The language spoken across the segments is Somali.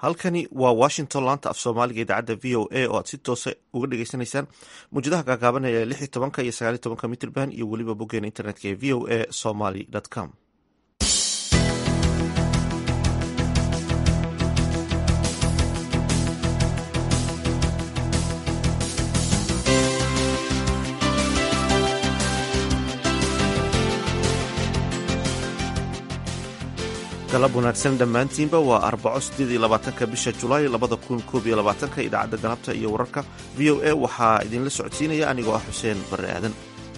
halkani waa washington laanta af soomaaliga idaacadda v o a oo aad si toosa uga dhagaysanaysaan muwjadaha gaagaaban ee lix iyo tobanka iyo sagaal iyo tobanka mitrband iyo weliba boggeena internetka ee v o a somaly com galab wanaagsan dhammaantiinba waa arbaco sideed iyo labaatanka bisha julaay labada kun koob iyo labaatanka idaacadda galabta iyo wararka v o a waxaa idinla socodsiinaya anigoo ah xuseen barre aadan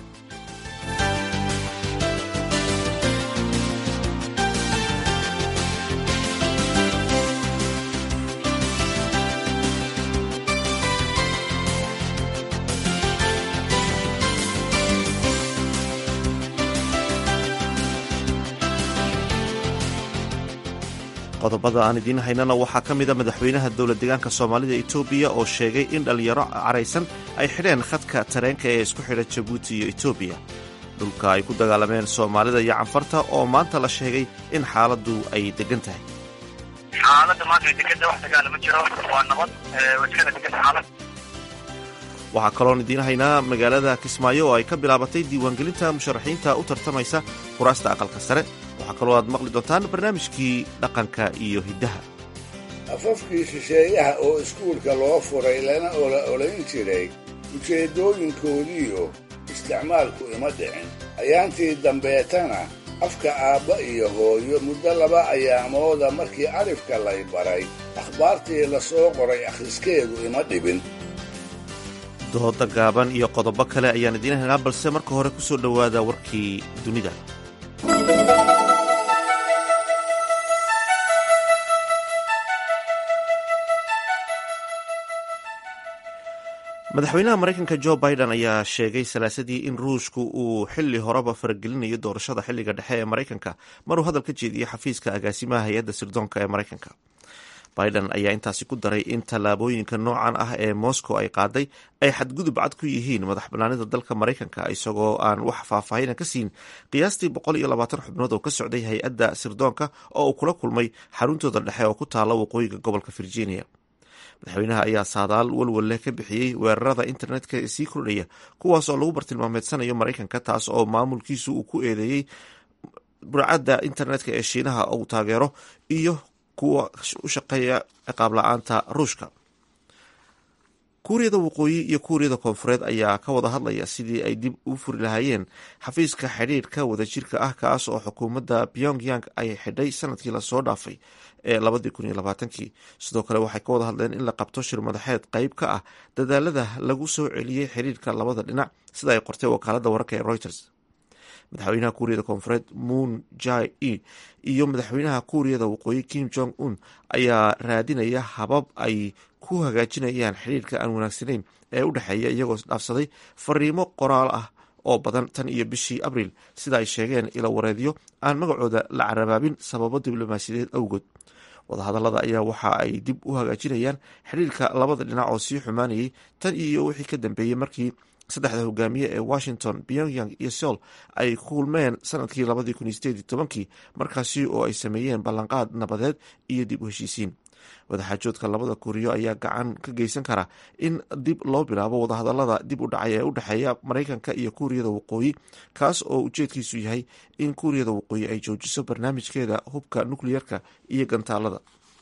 qodobada aan idiin haynana waxaa ka mida madaxweynaha dowlad deegaanka soomaalida etoobiya oo sheegay in dhallinyaro caraysan ay xidheen khadka tareenka ee isku xidha jabuuti iyo etoobiya dhulka ay ku dagaalameen soomaalida iyo canfarta oo maanta la sheegay in xaaladdu ay degan tahay xaaladda maanta degada wax dagaala ma jiro waa nabad wajkada degan xaalad waxaa kaloon idiin haynaa magaalada kismaayo oo ay ka bilaabatay diiwaangelinta musharaxiinta u tartamaysa kuraasta aqalka sare waxaa kaloo aad maqli doontaan barnaamijkii dhaqanka iyo hiddaha afafkii shisheeyaha oo iskuulka loo furay lana ola olayn jiray ujeeddooyinkoodiiyo isticmaalku ima dhicin ayaantii dambeetana afka aabba iyo hooyo muddo laba ayaamooda markii arifka lay baray akhbaartii la soo qoray akhriskeedu ima dhibin dooda gaaban iyo qodobo kale ayaan idiin haynaa balse marka hore ku soo dhowaada warkii dunida madaxweynaha maraykanka jo biden ayaa sheegay salaasadii in ruushku uu xili horeba faragelinayo doorashada xiliga dhexe ee maraykanka maruu hadal ka jeediyey xafiiska agaasimaha hay-adda sirdoonka ee maraykanka biden ayaa intaasi ku daray in tallaabooyinka noocan ah ee moscow ay qaaday ay xadgudub cad ku yihiin madax banaanida dalka maraykanka isagoo aan wax faahfaahina ka siin qiyaastii boqol iyo labaatan xubnood oo ka socday hay-adda sirdoonka oo uu kula kulmay xaruntooda dhexe oo ku taala waqooyiga gobolka virginia madaxweynaha ayaa saadaal walwal leh ka bixiyey weerarada internetka ee sii kordhaya kuwaas oo lagu bartilmaameedsanayo maraykanka taas oo maamulkiisu uu ku eedeeyey burcadda internetka ee shiinaha uu taageero iyo kuwa u shaqeeya ciqaab la-aanta ruushka kuuriyada waqooyi iyo kuuriyada koonfureed ayaa ka wada hadlaya sidii ay dib u furi lahaayeen xafiiska xidhiirka wadajirka ah kaas oo xukuumadda pyongyang ay xidhay sanadkii lasoo dhaafay ee labadii kun iyo labaatankii sidoo kale waxay ka wada hadleen in la qabto shir madaxeed qeyb ka ah dadaalada lagu soo celiyey xiriirka labada dhinac sida ay qortay wakaaladda wararka ee reuters madaxweynaha kuuriyada koonfureed moon jai e iyo madaxweynaha kuuriyada waqooyi kim jong un ayaa raadinaya habab ay ku hagaajinayaan xiriirka aan wanaagsanayn ee u dhexeeya iyagoo dhaafsaday fariimo qoraal ah oo badan tan iyo bishii abriil sida ay sheegeen ilo wareedyo aan magacooda la carabaabin sababo diblomaasiyadeed awgood wadahadallada ayaa waxa ay dib u hagaajinayaan xiriirka labada dhinac oo sii xumaanayay tan iyo wixii ka dambeeyey markii saddexda hogaamiye ee washington pyongyang iyo seol ay kulmeen sanadkii labadii kun iyo sideed iyo tobankii markaasi oo ay sameeyeen ballanqaad nabadeed iyo dib u heshiisiin wadaxaajoodka labada kuuriyo ayaa gacan ka geysan kara in dib loo bilaabo wadahadallada dib u dhacay ee u dhexeeya maraykanka iyo kuuriyada waqooyi kaas oo ujeedkiisu yahay in kuuriyada waqooyi ay joojiso barnaamijkeeda hubka nukliyerka iyo gantaalada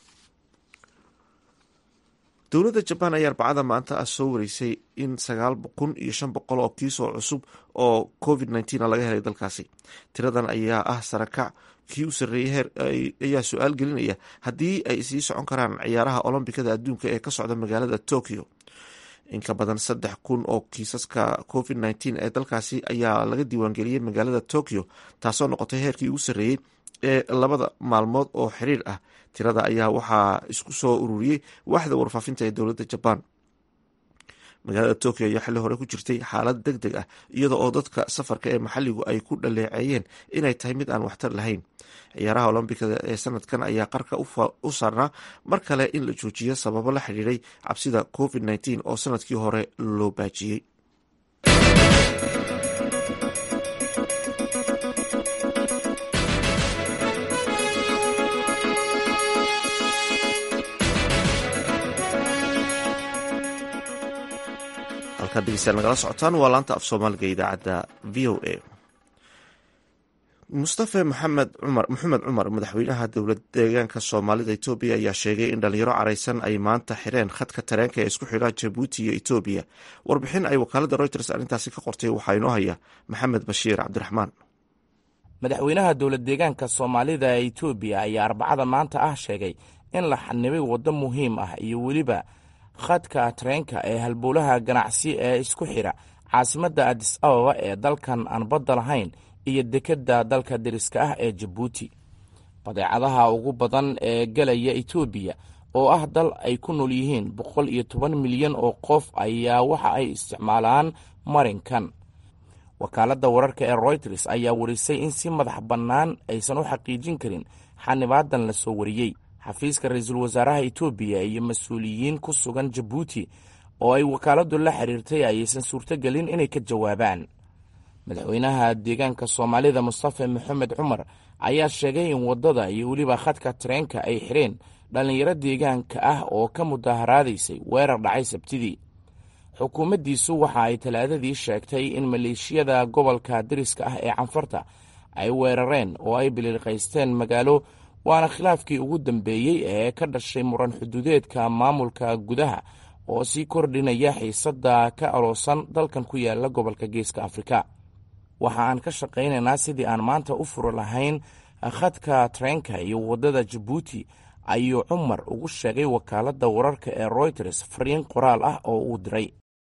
dowladda jabaan ayaa arbacada maanta ah soo wareysay in sagaal kun iyo shan boqol oo kiisoo cusub oo covid nneteen laga helay dalkaasi tiradan ayaa ah sarakac kii u sarreeyey heer ayaa su-aal gelinaya haddii ay sii socon karaan ciyaaraha olombikada adduunka ee ka socda magaalada tokyo in ka badan saddex kun oo kiisaska covid nneteen ee dalkaasi ayaa laga diiwaangeliyey magaalada tokyo taasoo noqotay heerkii ugu sarreeyey ee labada maalmood oo xiriir ah tirada ayaa waxaa isku soo ururiyey waaxda warfaafinta ee dowladda jabaan magaalada tokyo ayaa xilli hore ku jirtay xaalad deg deg ah iyada oo dadka safarka ee maxalligu ay ku dhaleeceeyeen inay tahay mid aan waxtar lahayn ciyaaraha olombikada ee sanadkan ayaa qarka u saarnaa mar kale in la joojiyo sababo la xidhiiray cabsida covid nneteen oo sanadkii hore loo baajiyey halkaad degeystayaal nagala socotaan waa laanta af soomaaliga idaacadda v o a mustafe maxamed cumar maxamed cumar madaxweynaha dowlad deegaanka soomaalida etoobiya ayaa sheegay in dhalinyaro careysan ay maanta xireen khadka tareenka ee isku xidha jabuuti iyo etoobiya warbixin ay wakaalada reuters arrintaasi ka qortay waxaa inoo haya maxamed bashiir cabdiraxmaan madaxweynaha dowlad deegaanka soomaalida ee etoobiya ayaa arbacada maanta ah sheegay in la xanibay waddo muhiim ah iyo weliba khadka tareenka ee halbowlaha ganacsi ee isku xidha caasimadda adis ababa ee dalkan aan badda lahayn iyo dekedda dalka deriska ah ee jabuuti badeecadaha ugu badan ee gelaya etoobiya oo ah dal ay ku nool yihiin boqol iyo toban milyan oo qof ayaa waxa ay isticmaalaan marinkan wakaaladda wararka ee royters ayaa warisay in si madax bannaan aysan u xaqiijin karin xanibaadan la soo wariyey xafiiska ra-iisul wasaaraha etoobiya iyo mas-uuliyiin ku sugan jabuuti oo ay wakaaladdu la xiriirtay ayaysan suurtogelin inay ka jawaabaan madaxweynaha deegaanka soomaalida mustafe maxamed cumar ayaa sheegay in waddada iyo weliba khadka tareenka ay xireen dhallinyaro deegaanka ah oo ka mudaharaadaysay weerar dhacay sabtidii xukuumaddiisu waxa ay talaadadii sheegtay in maleeshiyada gobolka deriska ah ee canfarta ay weerareen oo ay biliiqaysteen magaalo waana khilaafkii ugu dambeeyey ee ka dhashay muran xuduudeedka maamulka gudaha oo sii kordhinaya xiisadda ka aloosan dalkan ku yaala gobolka geeska afrika waxa aan ka shaqaynaynaa sidii aan maanta u furi lahayn khadka tareenka iyo waddada jabuuti ayuu cumar ugu sheegay wakaaladda wararka ee royters fariin qoraal ah oo uu diray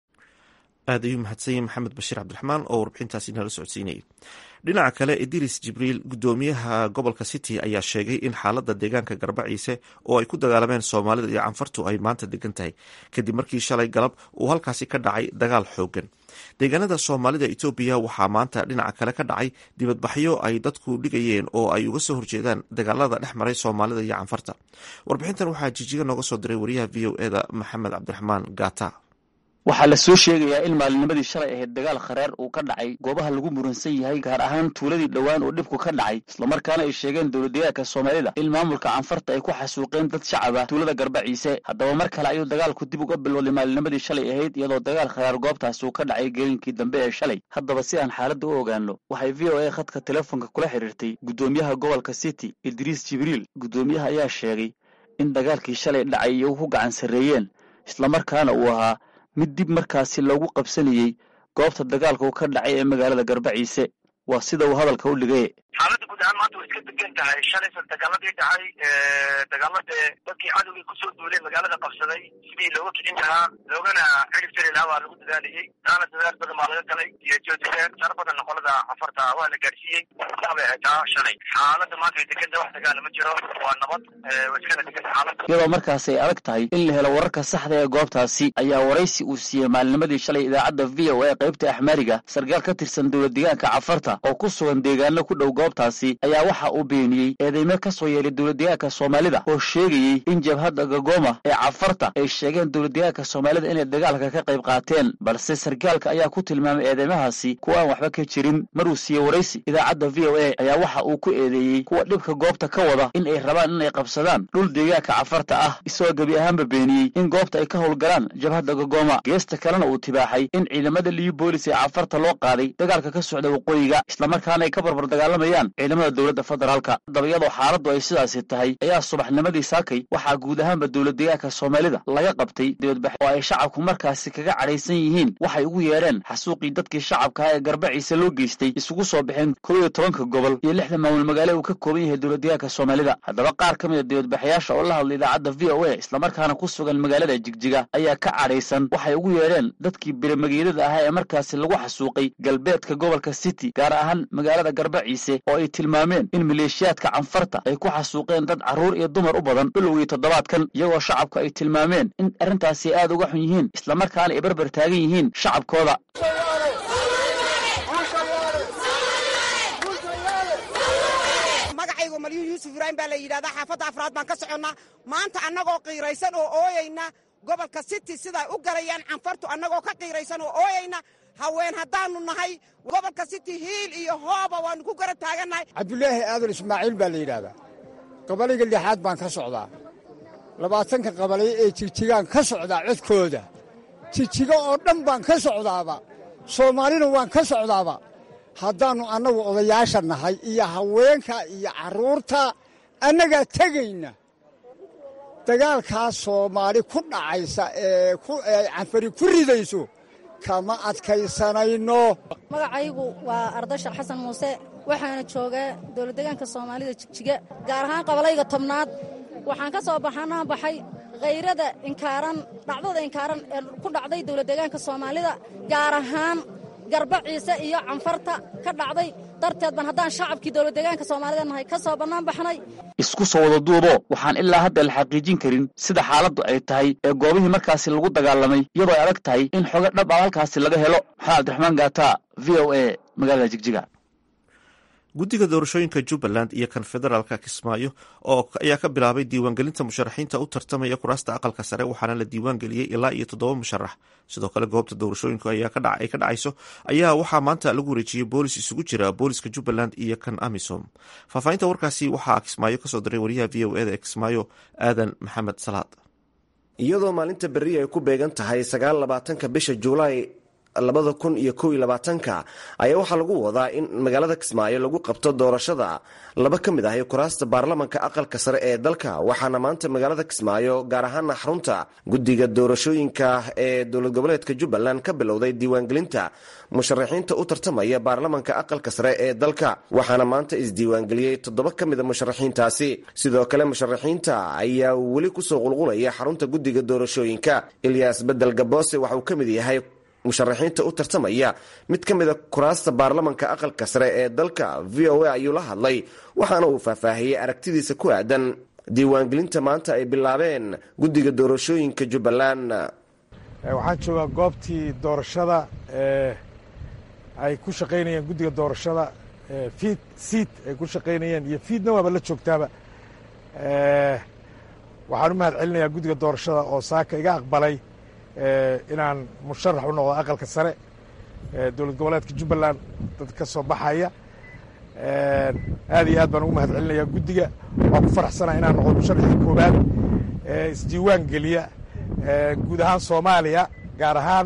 aad ayuu mahadsanyahy maxamed bashiir cabdiraxmaan oo warbixintaasi nala socodsiinayay dhinaca kale idris jibriil gudoomiyaha gobolka city ayaa sheegay in xaaladda deegaanka garbaciise oo ay ku dagaalameen soomaalida iyo canfartu ay maanta degan tahay kadib markii shalay galab uu halkaasi ka dhacay dagaal xoogan deegaanada soomaalida etoobiya waxaa maanta dhinaca kale ka dhacay dibadbaxyo ay dadku dhigayeen oo ay uga soo horjeedaan dagaalada dhex maray soomaalida iyo canfarta warbixintan waxaa jijiga nooga soo diray wariyaha v o eda maxamed cabdiraxmaan gata waxaa la soo sheegayaa in maalinimadii shalay ahayd dagaal khareer uu ka dhacay goobaha lagu muransan yahay gaar ahaan tuuladii dhowaan oo dhibku ka dhacay islamarkaana ay sheegeen dowladdeegaanka soomaalida in maamulka canfarta ay ku xasuuqeen dad shacaba tuulada garbaciise haddaba mar kale ayuu dagaalku dib uga bilowday maalinimadii shalay ahayd iyadoo dagaal khareer goobtaasi uu ka dhacay gelinkii dambe ee shalay haddaba si aan xaaladda u ogaano waxay v o a khadka telefoonka kula xidhiirtay guddoomiyaha gobolka city idriis jibriil guddoomiyaha ayaa sheegay in dagaalkii shalay dhacay iyagu ku gacan sarreeyeen islamarkaana uu ahaa mid dib markaasi loogu qabsanayey goobta dagaalka uu ka dhacay ee magaalada garbaciise waa sida uu hadalka u dhigay xaaladda guud ahaan maanta way iska degan tahay shalaysan dagaaladii dhacay dagaaladee dadkii cadowgii kusoo duulay magaalada qabsaday sidii looga kicin lahaa loogana xidhib jari lahaa waa lagu dadaalayey taana dadaal badan baa laga galay iyo joodiseen sar badan noqolada cafarta waa la gaadhsiiyey sabay ataa shalay xaaladda maanta way deganta wax dagaala ma jiro waa nabad way iskana deganta xaaladda iyadoo markaas ay adag tahay in la helo wararka saxda ee goobtaasi ayaa waraysi uu siiyey maalinimadii shalay idaacadda v o a qaybta axmaariga sarkaal ka tirsan dowlad deegaanka cafarta oo ku sugan deegaano ku dhow goobtaasi ayaa waxa uu beeniyey eedeymo ka soo yeelay dowladdeegaanka soomaalida oo sheegayey in jabhadda gagoma ee cafarta ay sheegeen dowladdeegaanka soomaalida inay dagaalka ka qayb qaateen balse sarkaalka ayaa ku tilmaamay eedeymahaasi kuwa aan waxba ka jirin maruu siiyey waraysi idaacadda v o a ayaa waxa uu ku eedeeyey kuwa dhibka goobta ka wada in ay rabaan inay qabsadaan dhul deegaanka cafarta ah isagoo gebi ahaanba beeniyey in goobta ay ka howlgalaan jabhadda gagoma geesta kalena uu tibaaxay in ciidamada liyu boolis ee cafarta loo qaaday dagaalka ka socda waqooyiga islamarkaana ay ka barbar dagaalamayaan ciidamada dowladda federaalka haddaba iyadoo xaaladdu ay sidaasi tahay ayaa subaxnimadii saakay waxaa guud ahaanba dowlad deegaanka soomaalida laga qabtay dibadbax oo ay shacabku markaasi kaga cadhaysan yihiin waxay ugu yeedheen xasuuqii dadkii shacabka ah ee garbaciise loo geystay isugu soo baxeen kow iyo tobanka gobol iyo lixda maamul magaale uu ka kooban yahay dowlad deegaanka soomaalida haddaba qaar ka mid a dibadbaxayaasha oo la hadlay idaacadda v o a islamarkaana ku sugan magaalada jigjiga ayaa ka cadhaysan waxay ugu yeedheen dadkii biramageedada ahaa ee markaasi lagu xasuuqay galbeedka gobolka city gaar ahaan magaalada garbaciise oo ay tilmaameen in maleeshiyaadka canfarta ay ku xasuuqeen dad carruur iyo dumar u badan bilowgii toddobaadkan iyagoo shacabku ay tilmaameen in arrintaasi aad uga xun yihiin islamarkaana ay barbar taagan yihiin shacabkooda magacaygu malyuun yuusuf ibraahim baa la yidhahdaa xaafadda afraad baan ka soconnaa maanta annagoo qiiraysan oo ooyayna gobolka city siday u galayaan canfartu annagoo ka qiiraysan oo ooyayna haween haddaannu nahay gobolka city hiil iyo hooba waannu ku gara taagannahay cabdulaahi aadan ismaaciil baa la yidhaahdaa qabaliga lixaad baan ka socdaa labaatanka qabalay ee jigjigaan ka socdaa codkooda jijigo oo dhan baan ka socdaaba soomaalina waan ka socdaaba haddaannu annagu odayaasha nahay iyo haweenka iyo carruurta annagaa tegayna dagaalkaas soomaali ku dhacaysa ee canfari ku ridayso kama adkaysanayno magacaygu waa ardashar xasan muuse waxaana joogaa dowladdeegaanka soomaalida jigjiga gaar ahaan qabalayga tobnaad waxaan ka soo baxanaa baxay khayrada inkaaran dhacdada inkaaran ee ku dhacday dowladdeegaanka soomaalida gaar ahaan garba ciise iyo canfarta ka dhacday darteed baan haddaan shacabkii dowladdeegaanka soomaalida nahay ka soo bannaan baxnay isku soo wada duubo waxaan ilaa hadda la xaqiijin karin sida xaaladdu ay tahay ee goobihii markaasi lagu dagaalamay iyadoo ay adag tahay in xogo dhab ah halkaasi laga helo maxamed abdiraxmaan gaata v o a magaalada jigjiga guddiga doorashooyinka jubbaland iyo kan federaalka kismaayo oo ayaa ka bilaabay diiwaangelinta musharaxiinta u tartamaya kuraasta aqalka sare waxaana la diiwaangeliyey ilaa iyo toddoba musharax sidoo kale goobta doorashooyinku ay ka dhacayso ayaa waxaa maanta lagu wareejiyey boolis isugu jira booliska jubbaland iyo kan amisom faahfaahinta warkaasi waxaa kismaayo kasoo diray wariyaha v o eda ee kismaayo aadan maxamed salaad iyadoo maalinta berri ay ku beegan tahay sagaal labaatanka bisha juulaay labada kun iyo kow iyo labaatanka ayaa waxaa lagu wadaa in magaalada kismaayo lagu qabto doorashada laba ka mid ahi kuraasta baarlamanka aqalka sare ee dalka waxaana maanta magaalada kismaayo gaar ahaana xarunta guddiga doorashooyinka ee dowlad goboleedka jubbaland ka bilowday diiwaangelinta musharaxiinta u tartamaya baarlamanka aqalka sare ee dalka waxaana maanta isdiiwaangeliyey toddoba ka mida musharaxiintaasi sidoo kale musharaxiinta ayaa weli kusoo qulqulaya xarunta guddiga doorashooyinka ilyaas bedel gaboose waxa uu ka mid yahay musharaxiinta u tartamaya mid ka mida kuraasta baarlamanka aqalka sare ee dalka v o a ayuu la hadlay waxaana uu faahfaahiyey aragtidiisa ku aadan diiwaangelinta maanta ay bilaabeen guddiga doorashooyinka jubbaland waxaan joogaa goobtii doorashada ee ay ku shaqaynayeen guddiga doorashada fiid siid ay ku shaqaynayeen iyo fiidna waaba la joogtaaba waxaan u mahad celinayaa guddiga doorashada oo saaka iga aqbalay inaan musharax u noqdo aqalka sare dowlad goboleedka jubbaland dad ka soo baxaya aad iyo aad baan ugu mahad celinayaa guddiga waan ku faraxsanaa inaan noqdo musharaxii koowaad isdiiwaan geliya guud ahaan soomaaliya gaar ahaan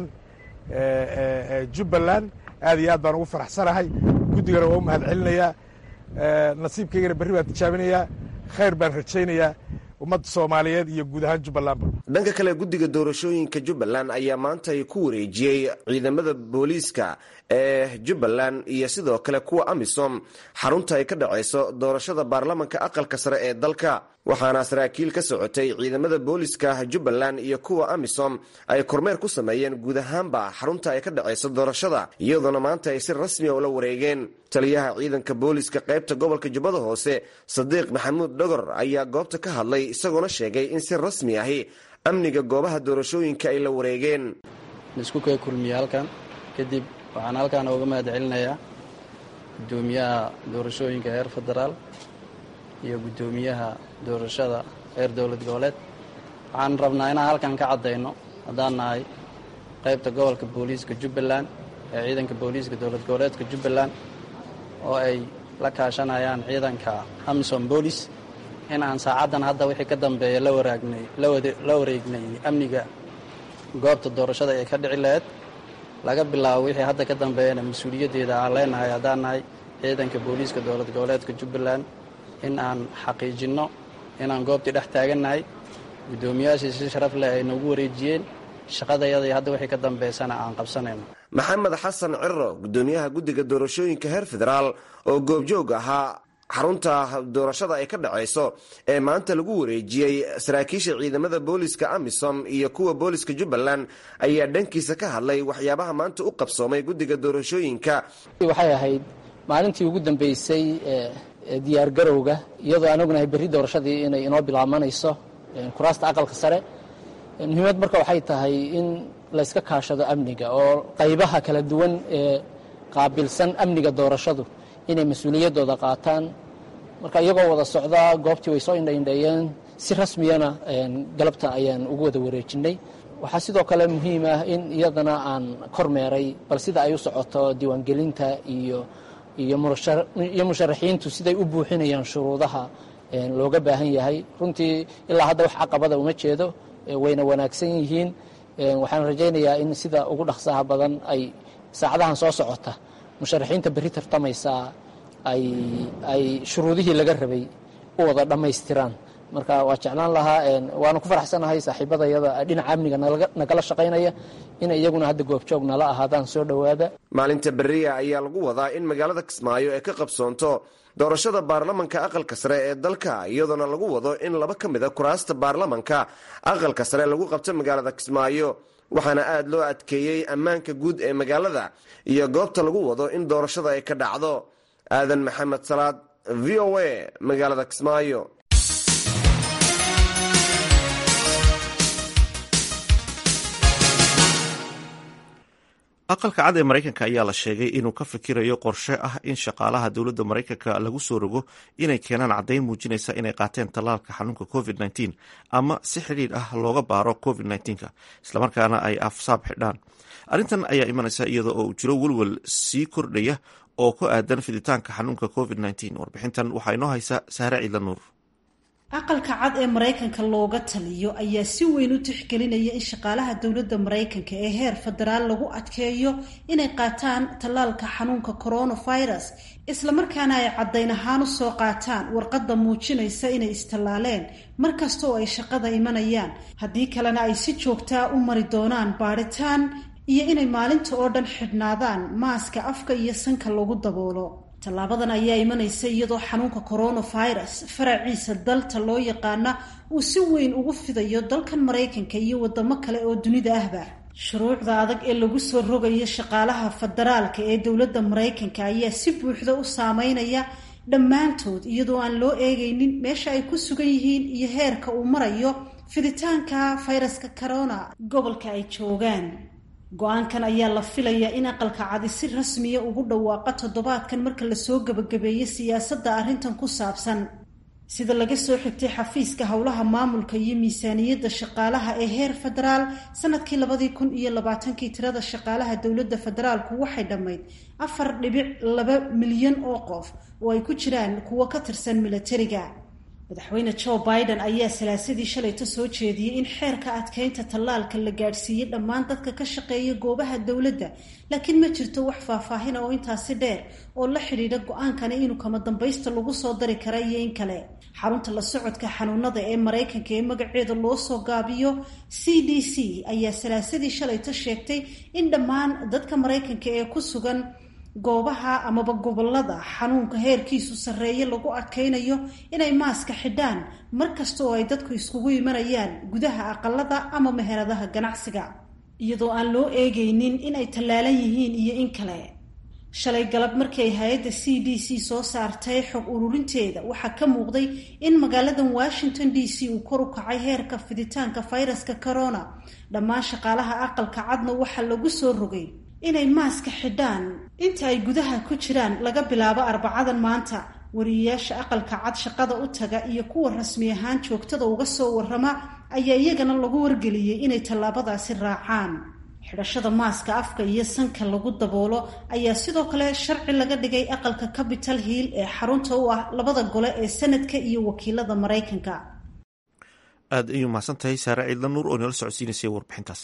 jubbaland aad iyo aad baan ugu faraxsanahay guddigana waa u mahad celinayaa nasiibkaygana berri baan tijaabinayaa khayr baan rajaynayaa ummadda soomaaliyeed iyo guud ahaan jubbalandba dhanka kale guddiga doorashooyinka jubbaland ayaa maanta ku wareejiyey ciidamada booliiska ee jubbaland iyo sidoo kale kuwa amisom xarunta ay ka dhacayso doorashada baarlamanka aqalka sare ee dalka waxaana saraakiil ka socotay ciidamada booliiska jubbaland iyo kuwa amisom ay kormeer ku sameeyeen guud ahaanba xarunta ay ka dhacayso doorashada iyadoona maanta ay si rasmiya ula wareegeen taliyaha ciidanka booliiska qaybta gobolka jubbada hoose sadiiq maxamuud dhogor ayaa goobta ka hadlay isagoona sheegay in si rasmi ahi amniga goobaha doorashooyinka ay la wareegeen laisku kee kulmiye halkan kadib waxaan halkan uga mahad celinayaa guddoomiyaha doorashooyinka heer federaal iyo guddoomiyaha doorashada heer dowlad goboleed waxaan rabnaa inaan halkan ka caddayno haddaan nahay qaybta gobolka booliiska jubbaland ee ciidanka booliiska dowlad goboleedka jubbaland oo ay la kaashanayaan ciidanka amisom boolis in aan saacaddan hadda wixii ka dambeeya la waraagnay la wareegnay amniga goobta doorashada ee ka dhici laheyd laga bilaabo wixii hadda ka dambeeyana mas-uuliyaddeeda aan leenahay haddaan nahay ciidanka booliiska dowlad goboleedka jubbaland in aan xaqiijinno inaan goobtii dhex taagannahay guddoomiyaashii si sharaf leh ay noogu wareejiyeen shaqadayadii hadda wixii ka dambeysana aan qabsanayno maxamed xasan cirro guddoomiyaha guddiga doorashooyinka heer federaal oo goobjoog ahaa xarunta doorashada ay ka dhacayso ee maanta lagu wareejiyey saraakiisha ciidamada booliska amisom iyo kuwa booliska jubbaland ayaa dhankiisa ka hadlay waxyaabaha maanta u qabsoomay guddiga doorashooyinka waxay ahayd maalintii ugu dambeysay diyaar garowga iyadoo aan ognahay berri doorashadii inay inoo bilaabanayso kuraasta aqalka sare muhiimad marka waxay tahay in layska kaashado amniga oo qaybaha kala duwan ee qaabilsan amniga doorashadu inay mas-uuliyaddooda qaataan marka iyagoo wada socdaa goobtii way soo indhaindheeyeen si rasmiyana galabta ayaan ugu wada wareejinnay waxaa sidoo kale muhiim ah in iyadana aan kormeeray bal sida ay u socoto diiwaangelinta iyo iyo musharaxiintu siday u buuxinayaan shuruudaha looga baahan yahay runtii ilaa hadda wax caqabada uma jeedo wayna wanaagsan yihiin waxaan rajaynayaa in sida ugu dhaqsaha badan ay saacadahan soo socota musharaxiinta berri tartamaysaa ay shuruudihii laga rabay u wada dhammaystiraan marka waa jeclaan lahaa waana ku faraxsanahay saaxiibadayada dhinaca amniga nagala shaqaynaya in iyaguna hadda goobjoog nala ahaadaan soo dhowaada maalinta beriya ayaa lagu wadaa in magaalada kismaayo ay ka qabsoonto doorashada baarlamanka aqalka sare ee dalka iyadoona lagu wado in laba ka mida kuraasta baarlamanka aqalka sare lagu qabto magaalada kismaayo waxaana aad loo adkeeyey ammaanka guud ee magaalada iyo goobta lagu wado in doorashada ay ka dhacdo aadan maxamed salaad v o a magaalada kismaayo aqalka cad ee maraykanka ayaa la sheegay inuu ka fikirayo qorshe ah in shaqaalaha dowladda maraykanka lagu soo rogo inay keenaan caddayn muujinaysa inay qaateen tallaalka xanuunka covid -19 ama si xidhiidh ah looga baaro covid -19 islamarkaana ay afsaab xidhaan arrintan ayaa imanaysa iyada oo uu jiro welwel sii kordhaya oo ku aadan fiditaanka xanuunka covid -19 warbixintan waxaa inoo haysa sahre ciidla nuur aqalka cad ee maraykanka looga taliyo ayaa si weyn u tixgelinaya in shaqaalaha dowladda maraykanka ee heer federaal lagu adkeeyo inay qaataan tallaalka xanuunka coronavirus islamarkaana ay caddayn ahaan u soo qaataan warqadda muujinaysa inay istallaaleen markasta oo ay shaqada imanayaan haddii kalena ay si joogtaa u mari doonaan baadhitaan iyo inay maalinta oo dhan xidhnaadaan maaska afka iyo sanka lagu daboolo tallaabadan ayaa imanaysa iyadoo xanuunka coronavirus faraciisa dalta loo yaqaana uu si weyn ugu fidayo dalkan maraykanka iyo wadamo kale oo dunida ahba shuruucda adag ee lagu soo rogayo shaqaalaha federaalka ee dowladda maraykanka ayaa si buuxda u saameynaya dhammaantood iyadoo aan loo eegaynin meesha ay ku sugan yihiin iyo heerka uu marayo fiditaanka fayraska corona gobolka ay joogaan go-aankan ayaa la filayaa in aqalka cadi si rasmiya ugu dhawaaqa toddobaadkan marka lasoo gebagabeeyo siyaasadda arrintan ku saabsan sida laga soo xigtay xafiiska howlaha maamulka iyo miisaaniyadda shaqaalaha ee heer federaal sanadkii labadii kun iyo labaatankii tirada shaqaalaha dowladda federaalku waxay dhammayd afar dhibic laba milyan oo qof oo ay ku jiraan kuwo ka tirsan milatariga madaxweyne joe biden ayaa salaasadii shalayta soo jeediyey in xeerka adkeynta tallaalka la gaadhsiiyey dhammaan dadka ka shaqeeya goobaha dowladda laakiin ma jirto wax faahfaahina oo intaasi dheer oo la xidhiidha go-aankani inuu kama dambaysta lagu soo dari kara iyo in kale xarunta la socodka xanuunada ee maraykanka ee magaceeda loo soo gaabiyo c d c ayaa salaasadii shalayta sheegtay in dhammaan dadka maraykanka ee ku sugan goobaha amaba gobolada xanuunka heerkiisu sarreeye lagu adkaynayo inay maaska xidhaan mar kasta oo ay dadku iskugu imanayaan gudaha aqalada ama meheradaha ganacsiga iyadoo aan loo eegaynin inay tallaalan yihiin iyo in kale shalay galab markii ay hay-adda c d c soo saartay xog ururinteeda waxaa ka muuqday in magaaladan washington d c uu kor u kacay heerka fiditaanka fayraska corona dhammaan shaqaalaha aqalka cadna waxaa lagu soo rogay inay maaska xidhaan inta ay gudaha ku jiraan laga bilaabo arbacadan maanta wariyeyaasha aqalka cad shaqada u taga iyo kuwa rasmi ahaan joogtada uga soo warrama ayaa iyagana lagu wargeliyey inay tallaabadaasi raacaan xidhashada maaska afka iyo sanka lagu daboolo ayaa sidoo kale sharci laga dhigay aqalka capital hill ee xarunta u ah labada gole ee sanadka iyo wakiilada maraykanka aad ayuu mahadsan tahay saare ciidla nuur oo nala socodsiinaysay warbixintaas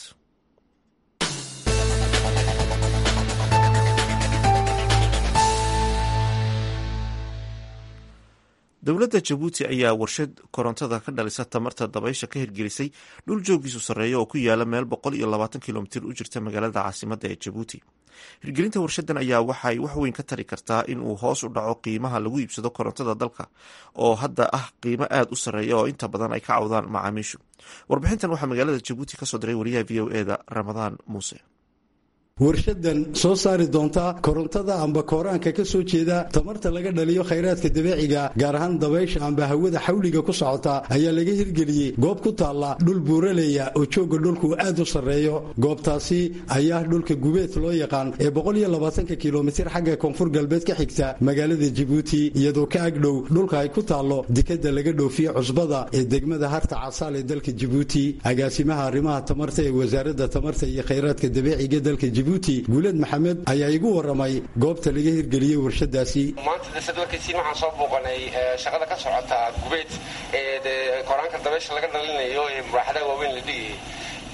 dowladda jabuuti ayaa warshad korontada ka dhalisa tamarta dabaysha ka hirgelisay dhul joogiisu sarreeya oo ku yaala meel boqol iyo labaatan kilomitir u jirta magaalada caasimadda ee jabuuti hirgelinta warshadan ayaa waxay wax weyn ka tari kartaa in uu hoos u dhaco qiimaha lagu iibsado korontada dalka oo hadda ah qiimo aad u sarreeya oo inta badan ay ka cawdaan macaamiishu warbixintan waxaa magaalada jabuuti kasoo diray wariyaha v o eda ramadaan muuse warshadan soo saari doonta korontada amba kooraanka ka soo jeeda tamarta laga dhaliyo khayraadka dabeeciga gaar ahaan dabaysha amba hawada xawliga ku socota ayaa laga hirgeliyey goob ku taalla dhul buuraleya oo joogga dhulku aad u sarreeyo goobtaasi ayaa dhulka gubeed loo yaqaan ee boqoliyolabaatanka kilomitir xagga koonfur galbeed ka xigta magaalada jabuuti iyadoo ka agdhow dhulka ay ku taallo dekadda laga dhoofiye cusbada ee degmada harta casaal ee dalka jabuuti agaasimaha arrimaha tamarta ee wasaaradda tamarta iyo khayraadka dabeeciga dalka jabuuti guuled maxamed ayaa igu waramay goobta laga hirgeliyey warshadaasi maanta dasad warkaysiin waxaan soo booqanay shaqada ka socota gubeed ee koraanka dabeysha laga dhalinayo ee muraaxadaha waaweyn la dhigayay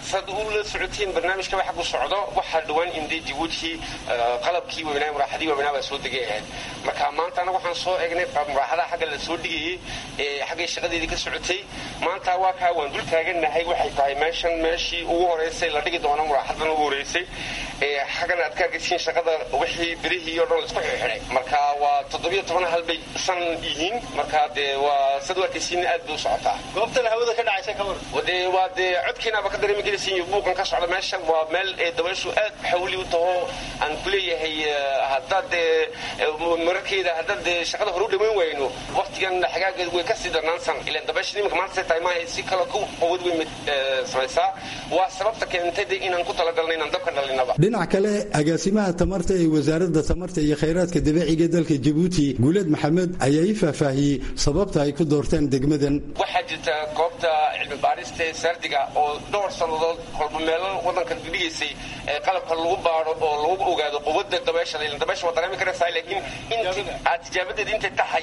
saad u la socotiin barnaamijkaba xag u socdo waxaa dhowaan imday jabuuti qalabkii weynaa muraaxadii weynaa baa soo degay ahayd marka maanta anaga waxaan soo egnay muraaxadaha xagga la soo dhigayey ee xaggay shaqadeedii ka socotay maanta waa kaa waan dul taagannahay waxay tahay meeshan meeshii ugu horeysay la dhigi doono muraaxadan ugu horeysay xaggana aad ka arkaysiin shaqada wixii birihii oo dhan laisku xirxiday marka waa toddobiyo toban hal bay san yihiin marka dee waa sad u arkaysiin aad bay u socotaa goobtan hawada ka dhacaysa ka war dee waa dee codkiinaaba ka dareemi karaysiin buuqan ka socda meeshan waa meel ee dabayshu aad xawli u taho aan ku leeyahay haddaad dee mararkeeda haddaad dee shaqada hore u dhammayn wayno waqtigan xagaageed way kasii darnaansan ilaan dabaysha nimanka maanta say tahay maaha si kale ku qowad weyn samaysaa waa sababta keentay dee inaan ku talagalna inaan dabka dhalinaba dhinac kale agaasimaha tamarta ee wasaaradda tamarta iyo khayraadka dabiiciga dalka jabuuti guuleed maxamed ayaa ii faahfaahiyey sababta ay ku doorteen degmadan waxaa jirta goobta cilmi baarista ee saardiga oo dhowr sannadood kolba meelo wadanka dhigaysay qalabka lagu baaro oo lagu ogaado quwadda dabeesha ilan dabeesha waa dareemi karaysaa laakiin aad tijaabadeeda intay tahay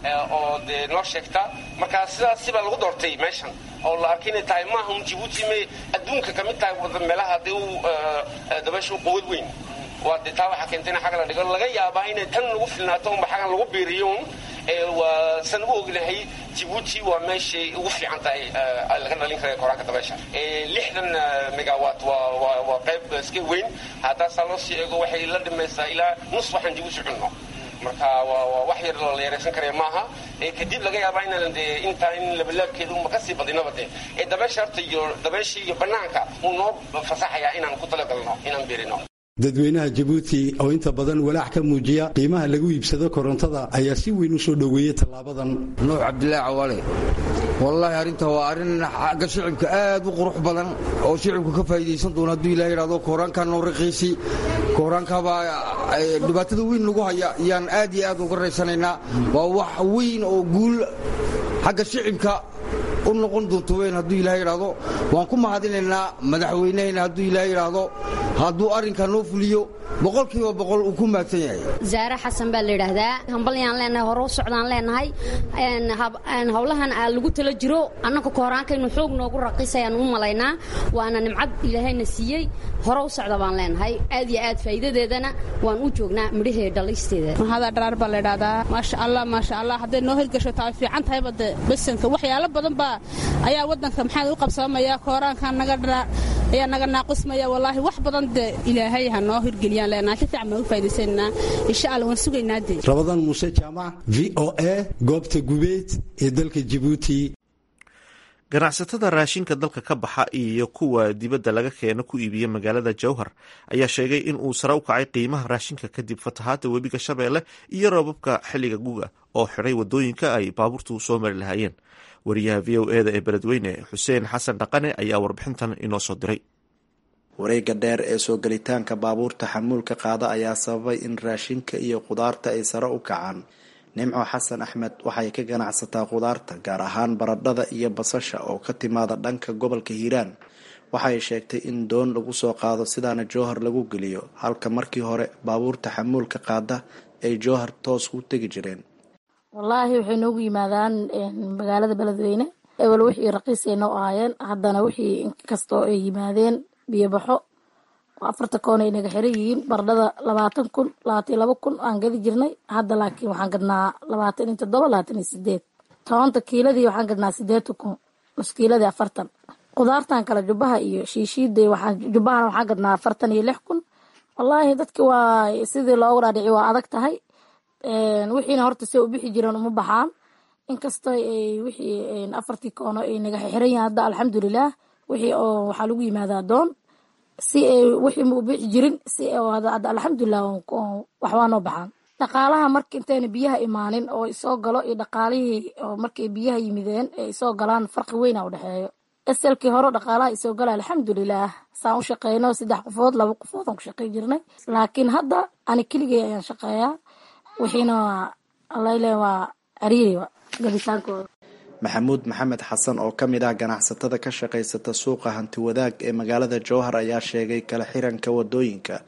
oo dee noo sheegta marka sidaasi baa lagu doortay meeshan oo la arkay inay tahay maaha un jabuuti may adduunka ka mid tahay wada meelaha dee u dabeesha u quwad weyn waa dee taa waxaa keentay in xagga la dhigo laga yaabaa inay tan lagu filnaato unba xaggan lagu biiriyo un waa san u ognahay jabuuti waa meeshay ugu fiican tahay laga dhalin kara koraanka dabeesha lixdan megawat waa qayb iska weyn haddaasaa loo sii eego waxay la dhimaysaa ilaa nus waxaan jabuuti cunno marka waa wax yar la yaraysan karaya maaha kadib laga yaabaa inaan dee intaa in labalaabkeeda uma kasii badinaba dee ee dabeesha horta iyo dabeesha iyo banaanka uu noo fasaxayaa inaan ku talagalno inaan birino dadweynaha jabuuti oo inta badan walaac ka muujiya qiimaha lagu iibsado korontada ayaa si weyn u soo dhoweeyey tallaabadan nuux cabdilaahi cawaale wallaahi arrinta waa arrin xagga shicibka aad u qurux badan oo shicibku ka faa'iidaysan doona hadduu ilaah yidhahdo kooraankan noo raqiisi kooraankaabaa dhibaatada weyn lagu haya yaan aad iyo aad uga raysanaynaa waa wax weyn oo guul xagga shicibka u noqon doonto weyn hadduu ilaah yidhaahdo waan ku mahadinaynaa madaxweynehayna hadduu ilaah yidhaahdo hadduu arrinkaa noo fuliyo boqolkiiba boqol uu ku maagsan yahay zaare xasan baa la yidhaahdaa hambalyaan leenahay hore u socdaan leenahay howlahan aa lagu tala jiro annaka kooraankaynu xoog noogu raqiisayaan u malaynaa waana nimcad ilaahayna siiyey hore u socda baan leenahay aad iyo aad faa'iidadeedana waan u joognaa midhahee dhalaysteeda mahada dharaar baa la yidhaahdaa maasha allah maasha allah hadday noo hirgasho taa fiican tahayba de besanka waxyaalo badan baa ayaa waddanka maxaa u qabsamaya kooraankan naga dharaa ayaa naga naaqusmaya wallaahi wax badan de ilaahay ha noo hirgeliyaan leenahay si fiican baan u faa'iidaysanaa insha allah waan sugaynaa de rabadaan muuse jaamac v o a goobta gubeed ee dalka jabuuti ganacsatada raashinka dalka ka baxa iyo kuwa dibadda laga keeno ku iibiya magaalada jowhar ayaa sheegay in uu sare u kacay qiimaha raashinka kadib fatahaadda webiga shabeelle iyo roobabka xilliga guga oo xidhay wadooyinka ay baabuurtu soo mari lahaayeen wariyaha v o eda ee beledweyne xuseen xasan dhaqane ayaa warbixintan inoo soo diray wareega dheer ee soo gelitaanka baabuurta xamuulka qaada ayaa sababay in raashinka iyo khudaarta ay sare u kacaan nimco xasan axmed waxay ka ganacsataa khudaarta gaar ahaan baradhada iyo basasha oo ka timaada dhanka gobolka hiiraan waxay sheegtay in doon lagu soo qaado sidaana jowhar lagu geliyo halka markii hore baabuurta xamuulka qaada ay jowhar toos u tegi jireen wallaahi waxay noogu yimaadaan magaalada beledweyne ewel wixii raqiisay noo ahaayeen haddana wixii inkastoo ay yimaadeen biyobaxo afarta koon ay naga xiran yihiin bardhada labaatan kun labaatan iyo laba kun aan gadi jirnay hadda laakiin waxaan gadnaa labaatan iyo toddoba labaatan iyo sideed tobanka kiiladii waxaan gadnaa sideetan kun nuskiiladii afartan khudaartan kale jubbaha iyo shiishiida waxaan jubbahana waxaan gadnaa afartan iyo lix kun wallaahi dadki waa sidii loogu dhaadhici waa adag tahay wixiina horta se u bixi jireen uma baxaan inkastoo wixii afartii koono ay naga xiran yihiin hadda alxamdulilah wixii oo waxaa lagu yimaadaa doon si ay wixii ma u bixi jirin si hadda alxamdulilah waxbaa noo baxaan dhaqaalaha marka intayna biyaha imaanin oo isoo galo iyo dhaqaalihii oo markay biyaha yimideen ee isoo galaan farqi weyna u dhexeeyo eselkii hore dhaqaalaha isoo gala alxamdulilah saan u shaqeyno saddex qofood laba qofood aan ku shaqey jirnay laakiin hadda ani keligay ayaan shaqeeyaa wixiina waa alayle waa cariiri gabitaankooda maxamuud maxamed xasan oo ka mid ah ganacsatada ka shaqaysata suuqa hanti wadaag ee magaalada jowhar ayaa sheegay kala xiranka wadooyinka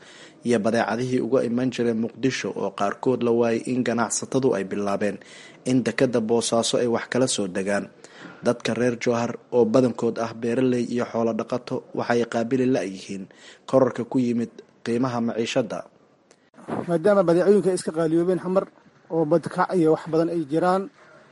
iyo badeecadihii uga iman jiray muqdisho oo qaarkood la waayay in ganacsatadu ay bilaabeen in dekada boosaaso ay wax kala soo degaan dadka reer jowhar oo badankood ah beeraley iyo xoolo dhaqato waxay qaabili la-yihiin korarka ku yimid qiimaha maciishada maadaama badeecooyinka ay iska qaaliyoobeen xamar oo badkac iyo wax badan ay jiraan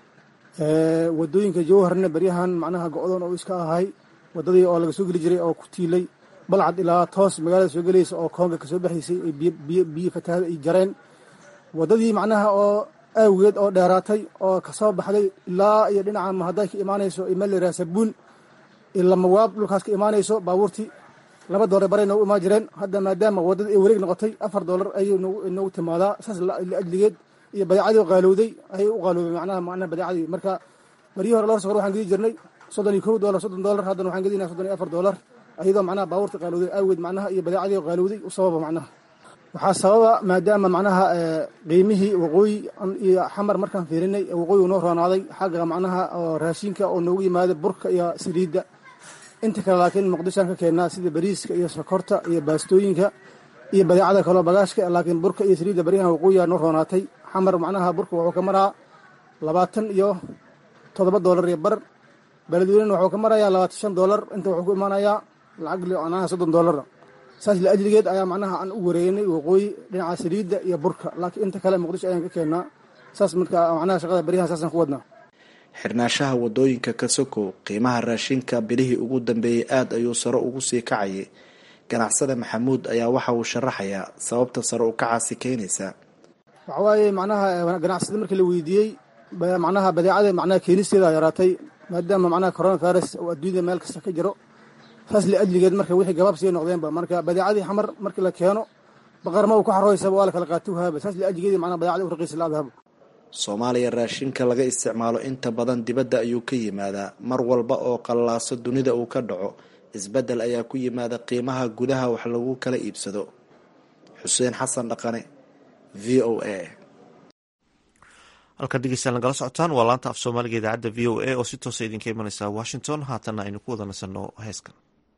wadooyinka jowharna beryahan macnaha go-doon oo iska ahay wadadii oo laga soo geli jiray oo ku tiilay balcad ilaa toos magaalada soo gelaysa oo koonga kasoo baxaysay ay biyo fatahaada ay jareen wadadii macnaha oo aawigeed oo dheeraatay oo kasoo baxday ilaa iyo dhinaca mahaday ka imaanayso imalera sabuun ilamawaab dhulkaas ka imaanayso baabuurtii laba doolar baray noogu imaan jireen hadda maadaama wadada ay wareeg noqotay afar doolar ayay noogu timaadaa saas laajligeed iyo badeecadii qaalowday ayay u qaaloobay macnaha macnaha badeecadii marka baryihii hore lor sokor waxaan gedi jirnay soddon iyo kow doolar soddon doolar haddana waxaan gedinaa soddon iyo afar doolar iyadoo macnaha baabuurta qaalowday aageed macnaha iyo badeecadii qaalowday u sababa macnaha waxaa sababa maadaama macnaha qiimihii waqooyi iyo xamar markaan fiirinay waqooyi noo roonaaday xagga macnaha oo raashinka oo noogu yimaada burka iyo saliidda inta kale laakiin muqdishoan ka keennaa sida bariiska iyo sokorta iyo baastooyinka iyo badeecada kaloo bagaashka laakiin burka iyo saliidda baryahan waqooyiga noo roonaatay xamar macnaha burka wuxuu ka maraa labaatan iyo toddoba doolar iyo bar beledweynena wuxuu ka marayaa labaatan shan doolar inta wuxuu ku imaanayaa lacag macnaha soddon doolar saas laajligeed ayaa macnaha aan u wareegnay waqooyi dhinaca saliidda iyo burka laakiin inta kale muqdisho ayaan ka keennaa saas marka macnaha shaqada baryahan saasaan ku wadnaa xirnaashaha wadooyinka ka sokow qiimaha raashinka bilihii ugu dambeeyey aada ayuu sare ugu sii kacayay ganacsada maxamuud ayaa waxa uu sharaxayaa sababta sare u kacaasi keenaysa waxa waaye macnaha ganacsada markii la weydiiyey macnaha badeecada macnaha keenisteeda yaraatay maadaama macnaha corona virus oo adduunyada meel kasta ka jiro saas liajligeed marka wixii gabaab sii noqdeenba marka badeecadii xamar markii la keeno baqarma uu ku xarooysaba waa la kala qaatuhaaba saas liajligeed macnaha badeecadii u raqiisa la-adahaba soomaaliya raashinka laga isticmaalo inta badan dibadda ayuu ka yimaadaa mar walba oo qallaaso dunida uu ka dhaco isbeddel ayaa ku yimaada qiimaha gudaha wax lagu kala iibsado xuseen xasan dhaqane v o a halkan dhegeystayaal nagala socotaan waa laanta af soomaaliga idaacadda v o a oo si toosa idinka imanaysa washington haatanna aynu ku wada nasanno heeskan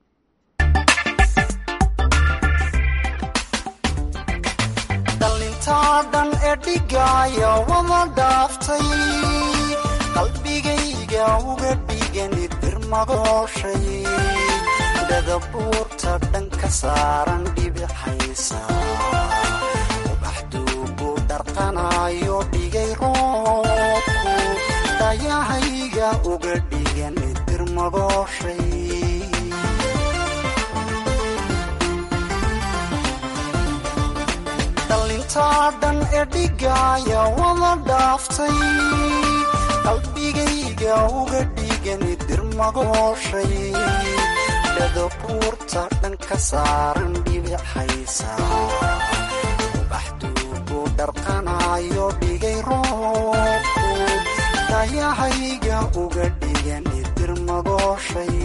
dhalintaa dhan ee dhigaya wada dhaaftay qalbigayga uga dhigani dirmagooshay dhadabuurta dhan ka saaran dhibixaysa ubaxduugu dharqanayo dhigay roobku dayahayga uga dhigani dirmagooshay dhalintaa dhan ee dhigaya wada dhaaftay qalbigayga uga dhigani dirmagooshay dhadabuurta dhan ka saaran dhibixaysa ubaxduugu dharqanayo dhigay roobku dayahayga uga dhigani dirmagooshay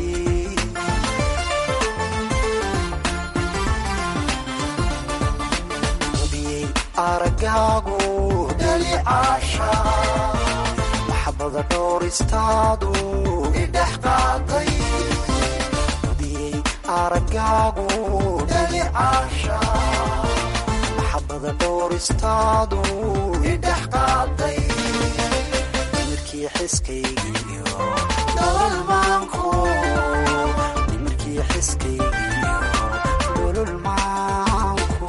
aragaagu dhalicaasha maxabada dhowristaadu idhex qaaday udiyey aragaagu dhalicaasha maxabada dhowristaadu idhex qaaday nimirkii xiskaygiyo dhololmaanku nimirkii xiskaygiyo dhololmaanku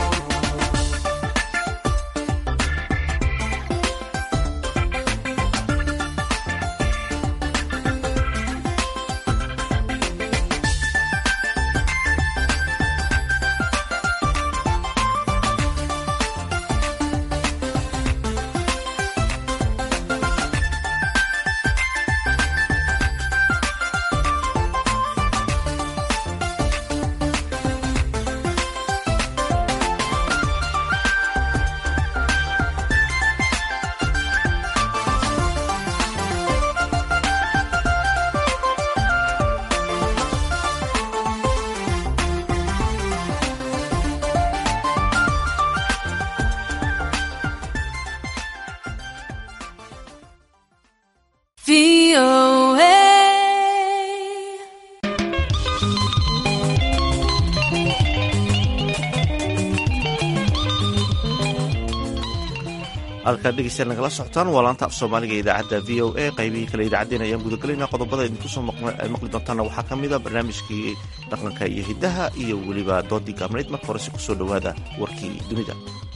halkaad dhegeystayaal nagala socotaan waa laanta af soomaaliga ee idaacadda v o a qaybihii kale idaacaddeen ayaan gudagalayna qodobada idinku soo maqli doontaana waxaa ka mid a barnaamijkii dhaqanka iyo hiddaha iyo weliba doodii gaabnayd marka horese kusoo dhowaada warkii dunida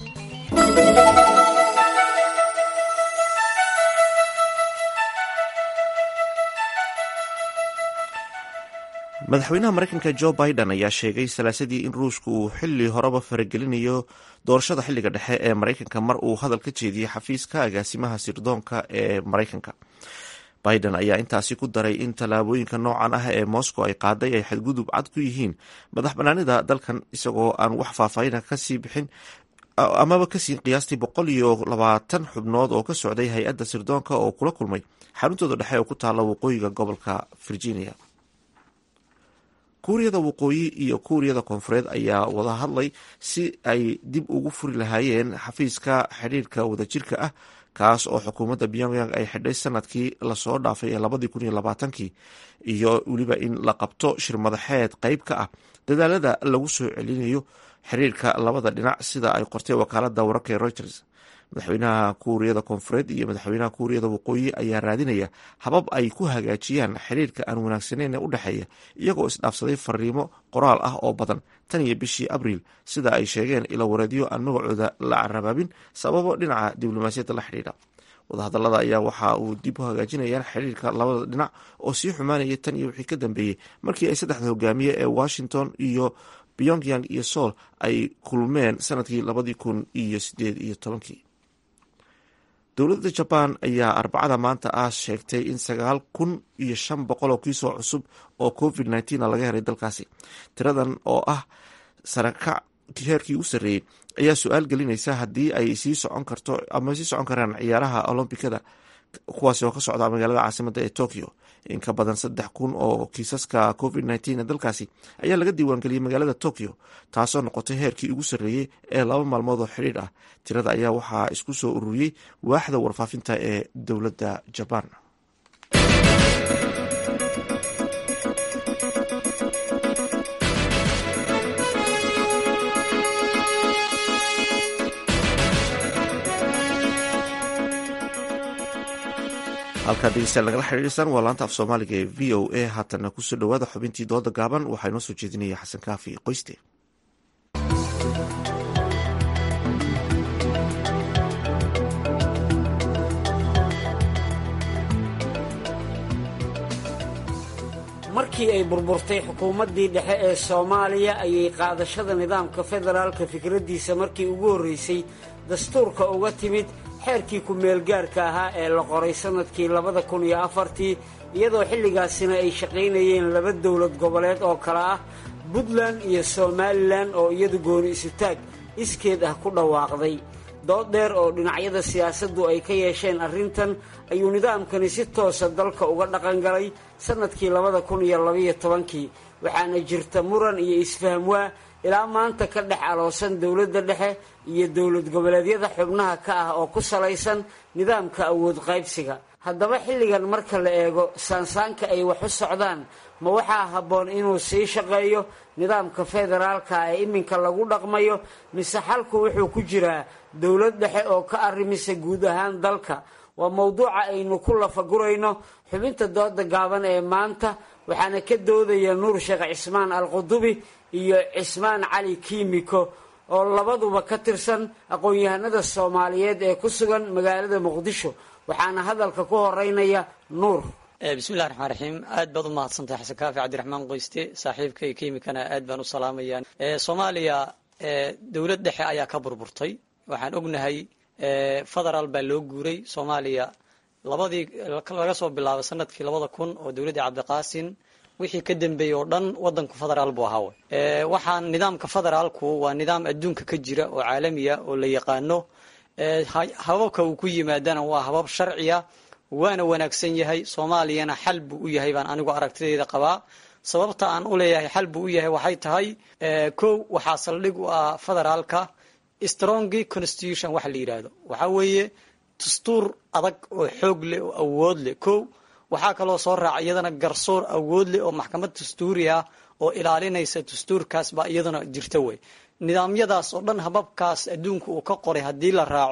madaxweynaha mareykanka jo biden ayaa sheegay salaasadii in ruushka uu xili horeba faragelinayo doorashada xiliga dhexe ee mareykanka mar uu hadal ka jeediyey xafiiska agaasimaha sirdoonka ee mareykanka biden ayaa intaasi ku daray in tallaabooyinka noocan ah ee moscow ay qaaday ay xadgudub cad ku yihiin madax banaanida dalkan isagoo aan wax faahfaahina kasii bixin amaba kasii qiyaastii boqol iyo labaatan xubnood oo ka socday hay-adda sirdoonka oo kula kulmay xaruntooda dhexe oo ku taala waqooyiga gobolka virginia kuuriyada waqooyi iyo kuuriyada koonfureed ayaa wada hadlay si ay dib ugu furi lahaayeen xafiiska xidhiirka wadajirka ah kaas oo xukuumadda pyongyang ay xidhay sanadkii lasoo dhaafay ee labadii kun iyo labaatankii iyo weliba in la qabto shirmadaxeed qeyb ka ah dadaalada lagu soo celinayo xiriirka labada dhinac sida ay qortay wakaalada wararka ee reuters madaxweynaha kuuriyada koonfureed iyo madaxweynaha kuuriyada waqooyi ayaa raadinaya habab ay ku hagaajiyaan xiriirka aan wanaagsaneyn ee u dhexeeya iyagoo isdhaafsaday fariimo qoraal ah oo badan tan iyo bishii abriil sida ay sheegeen ilo wareedyo aan magacooda la carabaabin sababo dhinaca diblomaasiyadda la xidhiidha wadahadalada ayaa waxa uu dib u hagaajinayaan xiriirka labada dhinac oo sii xumaanaya tan iyo wixii ka dambeeyey markii ay saddexda hogaamiye ee washington iyo pyongyang iyo soul ay kulmeen sanadkii labadii kun iyo sideed iyo tobankii dowladda jabaan ayaa arbacada maanta ah sheegtay in sagaal kun iyo shan boqol oo kiisoo cusub oo covid nneteen laga helay dalkaasi tiradan oo ah sarakac heerkii u sarreeyey ayaa su-aal gelinaysa haddii ay sii socon karto ama sii socon karaan ciyaaraha olombikada kuwaasi oo ka socda magaalada caasimada ee tokyo in ka badan saddex kun oo kiisaska covid nneteen ee dalkaasi ayaa laga diiwaangeliyey magaalada tokyo taasoo noqotay heerkii ugu sarreeyey ee laba maalmood oo xidhiidh ah tirada ayaa waxaa isku soo ururiyey waaxda warfaafinta ee dowladda jabaan halkaad dhegeystayaal nagala xiriirsaan waa laanta af soomaaliga ee v o a haatana kusoo dhowaada xubintii dooda gaaban waxaa inoo soo jeedinaya xasan kaafi qoyste markii ay burburtay xukuumaddii dhexe ee soomaaliya ayay qaadashada nidaamka federaalka fikraddiisa markii ugu horreysay dastuurka uga timid xeerkii ku-meelgaarka ahaa ee la qoray sannadkii labada kun iyo afartii iyadoo xilligaasina ay shaqaynayeen laba dowlad goboleed oo kale ah puntland iyo somalilan oo iyadu gooni isutaag iskeed ah ku dhawaaqday dood dheer oo dhinacyada siyaasaddu ay ka yeesheen arrintan ayuu nidaamkani si toosa dalka uga dhaqangalay sannadkii labada kun iyo labaiyo tobankii waxaana jirta muran iyo isfahmwaa ilaa maanta ka dhex aloosan dowladda dhexe iyo dowlad goboleedyada xubnaha ka ah oo ku salaysan nidaamka awood qaybsiga haddaba xilligan marka la eego saansaanka ay wax u socdaan ma waxaa habboon inuu sii shaqeeyo nidaamka federaalka ee iminka lagu dhaqmayo mise xalku wuxuu ku jiraa dowlad dhexe oo ka arrimisa guud ahaan dalka waa mowduuca aynu ku lafagurayno xubinta dooda gaaban ee maanta waxaana ka doodaya nuur sheekh cismaan alqudubi iyo cismaan cali kiimiko oo labaduba ka tirsan aqoon-yahanada soomaaliyeed ee ku sugan magaalada muqdisho waxaana hadalka ku horeynaya nuur bismillahi raxmaan raxiim aad baad u mahadsantahay xasan kaafi cabdiraxmaan qoyste saaxiibkay kiimikana aad baan u salaamaya soomaaliya dowlad dhexe ayaa ka burburtay waxaan ognahay federaal baa loo guuray soomaaliya labadii laga soo bilaabo sanadkii labada kun oo dowladdii cabdiqaasin wixii ka dambeeyey oo dhan wadanku federaal buu ahaawe waxaan nidaamka federaalku waa nidaam adduunka ka jira oo caalamiya oo la yaqaano hababka uu ku yimaadana waa habab sharciya waana wanaagsan yahay soomaaliyana xal buu u yahay baan anigu aragtidayda qabaa sababta aan u leeyahay xal buu u yahay waxay tahay kow waxaa saldhig u ah federaalka strongy constitution waxa la yidhaahdo waxaa weeye dastuur adag oo xoog leh oo awood leh kow waxaa kaloo soo raaca iyadana garsoor awood leh oo maxkamad dastuuri ah oo ilaalinaysa dastuurkaas baa iyadana jirta wey nidaamyadaas oo dhan hababkaas adduunka uu ka qoray haddii la raaco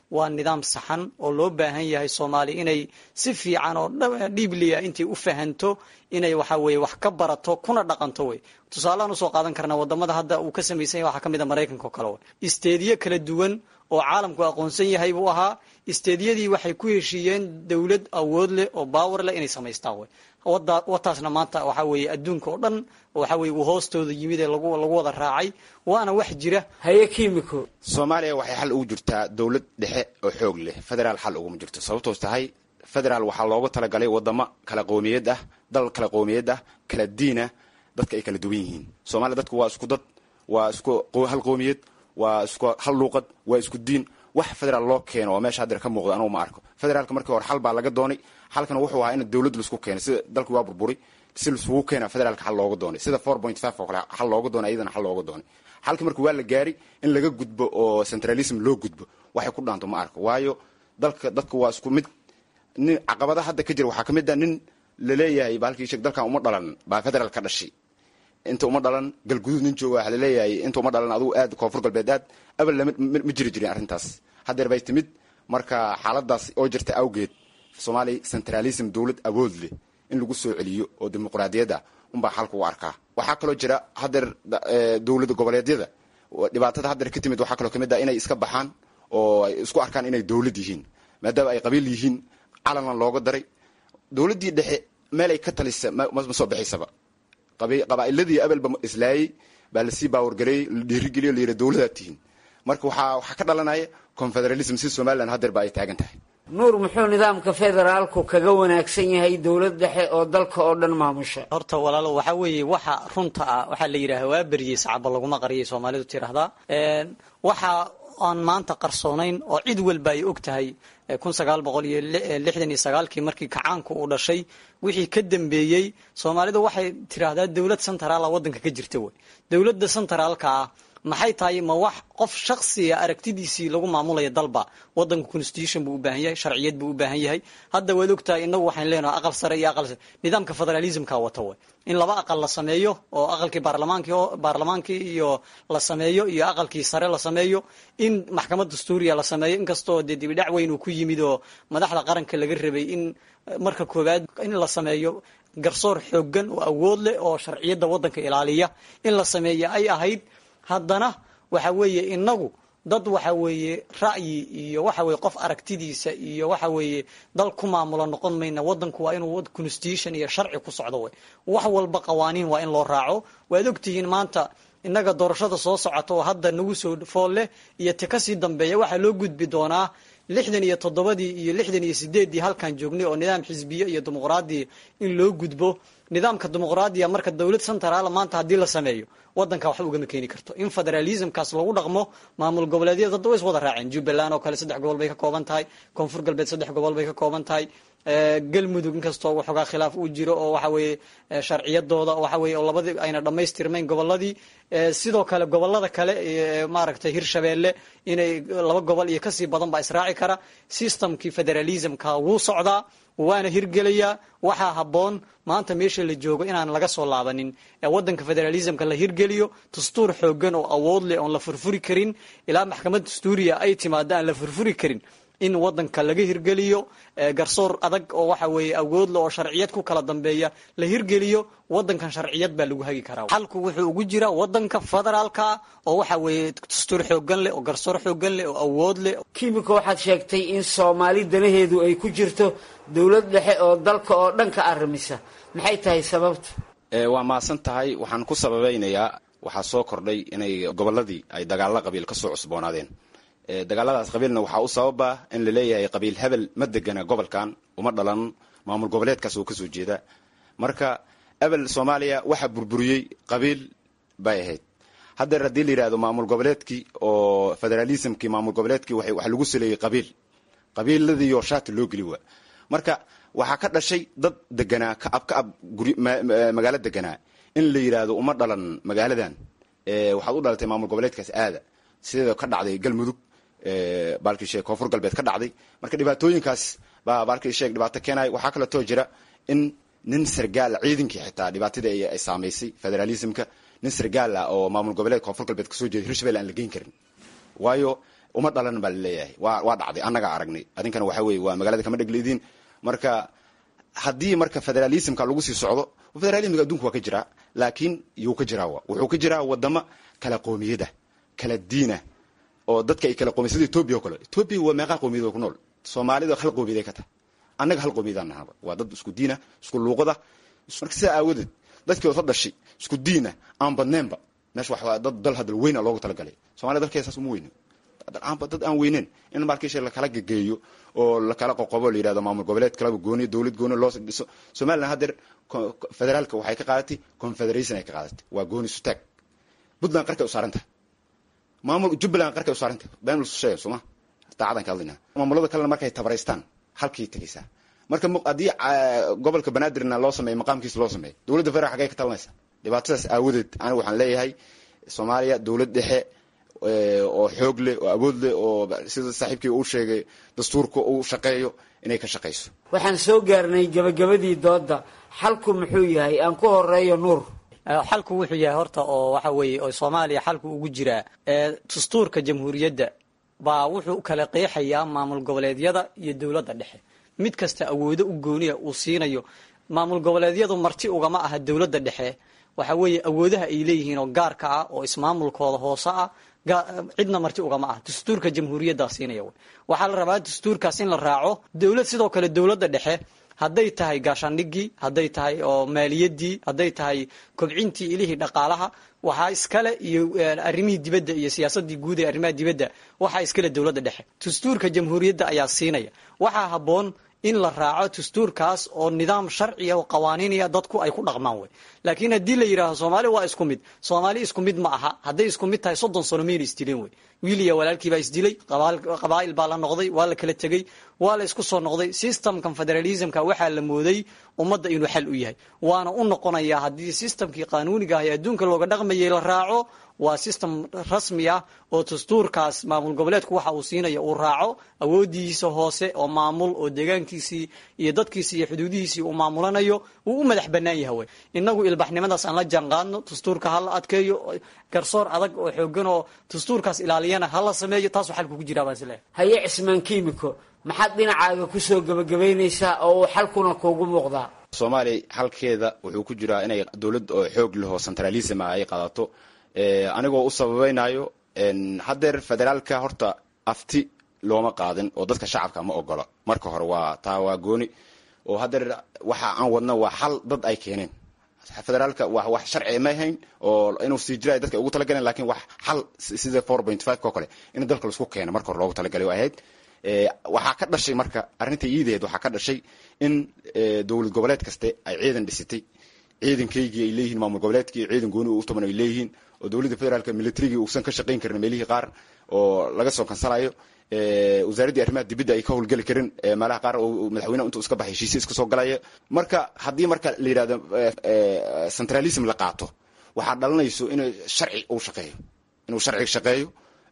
waa nidaam saxan oo loo baahan yahay soomaaliya inay si fiican oo dhiibliya intay u fahanto inay waxa weeye wax ka barato kuna dhaqanto wey tusaaleaan usoo qaadan karnaa wadamada hadda uu ka samaysan yahay waxaa ka mid a maraykanka oo kale wey isteediyo kala duwan oo caalamku aqoonsan yahay buu ahaa isteediyadii waxay ku heshiiyeen dowlad awood leh oo baawar leh inay samaystaan wey wataasna maanta waxa weeye adduunka oo dhan waxa weye uu hoostooda yimid ee lagu lagu wada raacay waana wax jira haye kimiko soomaaliya waxay xal ugu jirtaa dowlad dhexe oo xoog leh federaal xal uguma jirto sababtoos tahay federaal waxaa loogu talagalay wadamo kala qowmiyad ah dal kala qowmiyad ah kala diinah dadka ay kala duwan yihiin soomaaliya dadku waa isku dad waa isku hal qowmiyad waa isku hal luuqad waa isku diin wax federaal loo keeno oo meesha hadeer ka muuqda anugu ma arko federaalka markii hore xal baa laga doonay xalkana wuxuu ahaa in dowlad laisku keenay sida dalki waa burburi si laisugu keena federaalka xal looga doonay sida four point five oo kale xal looga doonay iyadana xal looga doonay xalki markii waa la gaari in laga gudbo oo centralism loo gudbo waxay ku dhaanto ma arko waayo dalka dadka waa isku mid nin caqabadaha hadda ka jira waxaa ka mid a nin laleeyahay baalkii sheeg dalkan uma dhalan baa federaal ka dhashay inta uma dhalan galguduud nin jooga waxaa laleeyahay inta uma dhalan adugu aad koonfur galbeed aad abal lama ma jiri jirin arrintaas haddeer bay timid marka xaaladaas oo jirta awgeed soomaaliya centralism dowlad awood leh in lagu soo celiyo oo dimuqraadiyad ah unbaa xalka u arkaa waxaa kaloo jira haddeer dowlada goboleedyada dhibaatada haddeer ka timid waxaa kaloo kamid ah inay iska baxaan oo ay isku arkaan inay dowlad yihiin maadaama ay qabiil yihiin calanlan looga daray dowladdii dhexe meel ay ka talisa ma soo baxaysaba qabaa'iladii abelba islaayey baa lasii baawargareeyey la dhiirigeliyo la yidhi dowladaad tihiin marka waxaa waxaa ka dhalanaya confederalism si somalilan haddeer ba ay taagan tahay nuur muxuu nidaamka federaalku kaga wanaagsan yahay dowlad dhexe oo dalka oo dhan maamusha horta walaalo waxaa weeye waxa runta ah waxaa la yidhaha waa beriyey sacaba laguma qariyay soomaalidu tiraahdaa waxa aan maanta qarsoonayn oo cid walba ay og tahay kun sagaal boqol iyo lixdan iyo sagaalkii markii kacaanku uu dhashay wixii ka dambeeyey soomaalidu waxay tiraahdaa dowlad centraala waddanka ka jirta wey dowladda centraalka ah maxay tahay ma wax qof shaksiga aragtidiisii lagu maamulaya dalba wadanka constitution buu u baahan yahay sharciyad buu u baahan yahay hadda waad ogtahay inagu waxaan leenahay aqal sare iyo aqal nidaamka federalismka wata way in laba aqal la sameeyo oo aqalkii baarlamaankii baarlamaankii iyo la sameeyo iyo aqalkii sare la sameeyo in maxkamad dastuuriya la sameeyo inkastoo dee dibidhac weyn uu ku yimid oo madaxda qaranka laga rabay in marka koowaad in la sameeyo garsoor xoogan oo awood leh oo sharciyadda waddanka ilaaliya in la sameeyo ay ahayd haddana waxa weeye inagu dad waxa weeye ra'yi iyo waxa weye qof aragtidiisa iyo waxa weeye dal ku maamulo noqon mayna wadanku waa inuu constitution iyo sharci ku socdo wey wax walba qawaaniin waa in loo raaco waad ogtihiin maanta innaga doorashada soo socota oo hadda nagu soo fool leh iyo ti kasii dambeeya waxaa loo gudbi doonaa lixdan iyo toddobadii iyo lixdan iyo sideeddii halkan joognay oo nidaam xisbiye iyo dimuqraadi in loo gudbo nidaamka dimuqraadiya marka dowlad centraala maanta haddii la sameeyo wadanka waxba ugama keeni karto in federalismkaas lagu dhaqmo maamul goboleedyada dadda way is wada raaceen jubbaland oo kale saddex gobol bay ka kooban tahay koonfur galbeed saddex gobol bay ka kooban tahay galmudug inkastoo waxoogaa khilaaf uu jiro oo waxa weeye sharciyadooda waxa weye oo labadii ayna dhammaystirmayn goboladii sidoo kale gobolada kale maaragtay hirshabeelle inay laba gobol iyo kasii badan baa israaci kara systemkii federalismka wuu socdaa waana hirgelayaa waxaa habboon maanta meesha la joogo inaan laga soo laabanin ee wadanka federalismka la hirgeliyo dastuur xoogan oo awood leh oon la furfuri karin ilaa maxkamad dastuuriya ay timaado aan la furfuri karin in wadanka laga hirgeliyo garsoor adag oo waxa weeye awoodle oo sharciyad ku kala dambeeya la hirgeliyo wadankan sharciyad baa lagu hagi karaa xalku wuxuu ugu jiraa wadanka federaalka oo waxa weeye dastuur xoogan leh oo garsoor xoogan leh oo awood leh kimika waxaad sheegtay in soomaali danaheedu ay ku jirto dowlad dhexe oo dalka oo dhan ka arrimisa maxay tahay sababta waa mahadsan tahay waxaan ku sababaynayaa waxaa soo kordhay inay goboladii ay dagaalo qabiil kasoo cusboonaadeen dagaaladaas qabiilna waxaa u sababa in la leeyahay qabiil hebel ma degana gobolkan uma dhalan maamul goboleedkaas oo kasoo jeeda marka ebel soomaaliya waxaa burburiyey qabiil bay ahayd haddeer haddii la yidhahdo maamul goboleedkii oo federalismkii maamul goboleedkii waxaa lagu saleeyey qabiil qabiiladiioo shaati loo geli waa marka waxaa ka dhashay dad deganaa ka ab ka ab guri magaalo deganaa in la yidhaahdo uma dhalan magaaladan waxaad u dhalatay maamul goboleedkaas aada sideeda ka dhacday galmudug baalkii sheeg koonfur galbeed ka dhacday marka dhibaatooyinkaas baa baalkii sheeg dhibaato keenaya waxaa kaleetoo jira in nin sargaala ciidankii xitaa dhibaatadii ay saamaysay federalismka nin sargaala oo maamul goboleed koonfur galbeed kasoo jeeda hirshabelle aan la geyn karin waayo uma dhalan baa laleeyahay waa waa dhacday annagaa aragnay adinkana waxa weye waa magaalada kama dhegleydin marka haddii marka federalismka lagu sii socdo federalismka adduunka waa ka jiraa laakiin yuu ka jiraa wuxuu ka jiraa wadamo kala qoomiyada kala diina oo dadka ay kala qoomiyad sida etoobiya o kale etoobiya waa meeqaa qoomiyad oo ku nool soomaalida hal qoomiyad ay ka tahay annaga hal qoomiyadaan nahaba waa dad isku diina isku luuqada marka sidaa aawadeed dadkii ood la dhashay isku diina aan badneenba meesha wax dad dal hadal weyna loogu talagalay somalia dalkeeda saas uma weyno dad aan weyneyn in markiisha lakala gegeeyo oo lakala qoqobo la yidhahdo maamul goboleed kalaba gooni dowlad gooni loo dhiso somaliland haddeer federaalka waxay ka qaadatay confederation ay ka qaadatay waa gooni sutaag puntland qarkay u saaran tahay maamul jubbaland qarkay u saaran tahay been lasu sheega sooma daacadan ka hadlayna maamulada kalena markay tabaraystaan halkii tegaysaa marka haddii gobolka banaadirna loo sameeyo maqaamkiisa loo sameeyo dowladda federal xagee ka talanaysa dhibaatadaas aawadeed aniga waxaan leeyahay soomaaliya dowlad dhexe oo xoog leh oo awood leh oo sida saaxiibkii uu sheegay dastuurka uu shaqeeyo inay ka shaqayso waxaan soo gaarnay gabagabadii doodda xalku muxuu yahay aan ku horeeyo nuur xalku wuxuu yahay horta oo waxa weeye oo soomaaliya xalku ugu jiraa dastuurka jamhuuriyadda baa wuxuu kala qeexayaa maamul goboleedyada iyo dowladda dhexe mid kasta awoodo u gooniya uu siinayo maamul goboleedyadu marti ugama aha dowladda dhexe waxa weeye awoodaha ay leeyihiin oo gaarka ah oo ismaamulkooda hoose ah cidna marti ugama ah dastuurka jamhuuriyaddaa siinaya waxaa la rabaa dastuurkaas in la raaco dowlad sidoo kale dowladda dhexe hadday tahay gaashaandhigii hadday tahay oo maaliyadii hadday tahay kobcintii ilihii dhaqaalaha waxaa iskale iyo arrimihii dibadda iyo siyaasadii guud ee arrimaha dibadda waxaa iskale dowladda dhexe dastuurka jamhuuriyadda ayaa siinaya waxaa habboon in la raaco dastuurkaas oo nidaam sharciya oo qawaaniinaya dadku ay ku dhaqmaan wey laakiin haddii la yidhaaho soomaali waa isku mid soomaali isku mid ma aha hadday isku mid tahay soddon sano mayna isdileen wey wiil iyo walaalkii baa isdilay qabaa'il baa la noqday waa la kala tegey waa la isku soo noqday systemkan federalismka waxaa la mooday ummadda inuu xal u yahay waana u noqonayaa haddii systemkii qaanuuniga ah ee adduunka looga dhaqmayay la raaco waa system rasmi ah oo dastuurkaas maamul goboleedku waxa uu siinaya uu raaco awoodiisa hoose oo maamul oo deegaankiisii iyo dadkiisii iyo xuduudihiisii uu maamulanayo uu u madax bannaan yahay wey innagu ilbaxnimadaas aan la jaanqaadno dastuurka hala adkeeyo garsoor adag oo xoogan oo dastuurkaas ilaaliyana hala sameeyo taasuu xalku ku jiraa baan isleehay haye cismaan kiimiko maxaad dhinacaaga kusoo gabagabaynaysaa oo uu xalkuna kuugu muuqdaa soomaaliya halkeeda wuxuu ku jiraa inay dowlad oo xoog lehoo centralism ah ay qaadato anigoo u sababaynayo haddeer federaalka horta afti looma qaadin oo dadka shacabka ma ogola marka hore waa taa waa gooni oo haddeer waxa aan wadna waa xal dad ay keeneen federaalka wa wax sharci ma ahayn oo inuu sii jira dadka ugu talagaleen lakin wax xal sida four point five ko kale in dalka laisku keeno marka hore loogu talagalay ahayd waxaa ka dhashay marka arrintai iidaheed waxaa ka dhashay in dowlad goboleed kaste ay ciidan dhisitay ciidankaygii ay leeyihiin maamul goboleedkii ciidan gooni u tuban ay leeyihiin oo dowladda federaalka militarigii uusan ka shaqayn karin meelihii qaar oo laga soo kansalayo wasaaraddii arrimaha dibadda ay ka howlgeli karin meelaha qaar oo madaxweyneha intuu iska baxay heshiisya iska soo galaya marka haddii marka la yidhahdo centralism la qaato waxaa dhalanayso in sharci uu shaqeeyo inuu sharciga shaqeeyo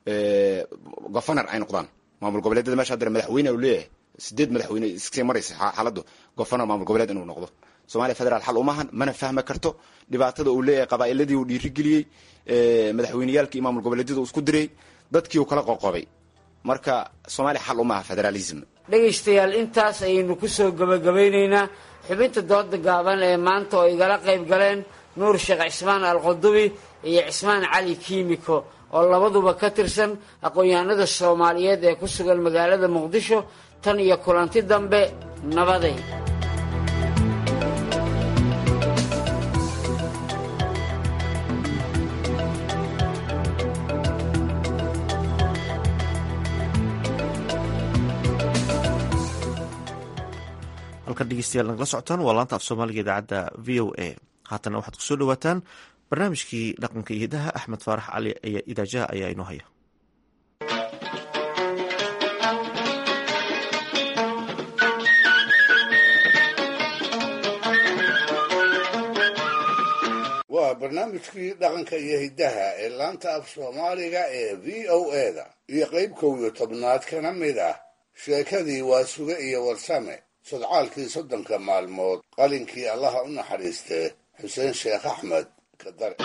governor ay noqdaan maamul goboleedyada mesha haddana madaxweyne u leeyahay sideed madaxweyne iskasii maraysa xaaladdu governor maamul goboleed inuu noqdo somalia federaal xal umahan mana fahmi karto dhibaatada uu leeyahay qabaa'iladii uu dhiirigeliyey madaxweyneyaalkii iyo maamul goboleedyada uu isku diray dadkii uu kala qoqobay marka soomaaliya xal umaha federalism dhegaystayaal intaas ayaynu kusoo gabagabaynaynaa xubinta dooda gaaban ee maanta oo igala qayb galeen nuur sheekh cismaan alqudubi iyo cismaan cali kiimiko oo labaduba ka tirsan aqoon-yahanada soomaaliyeed ee ku sugan magaalada muqdisho tan iyo kulanti dambe nabaday halkan dhegeystayaal nagala socotaan waa laanta af soomaaliga idaacadda v o a haatana waxaad kusoo dhawaataan barnaamijkii dhaqanka iyo hidaha axmed faarax cali idaajaha ayaa inoo haya waa barnaamijkii dhaqanka iyo hiddaha ee laanta af soomaaliga ee v o eda iyo qayb kow iyo tobnaad kana mid ah sheekadii waa suge iyo warsame sodcaalkii soddonka maalmood qalinkii allaha u naxariistee xuseen sheekh axmed kadare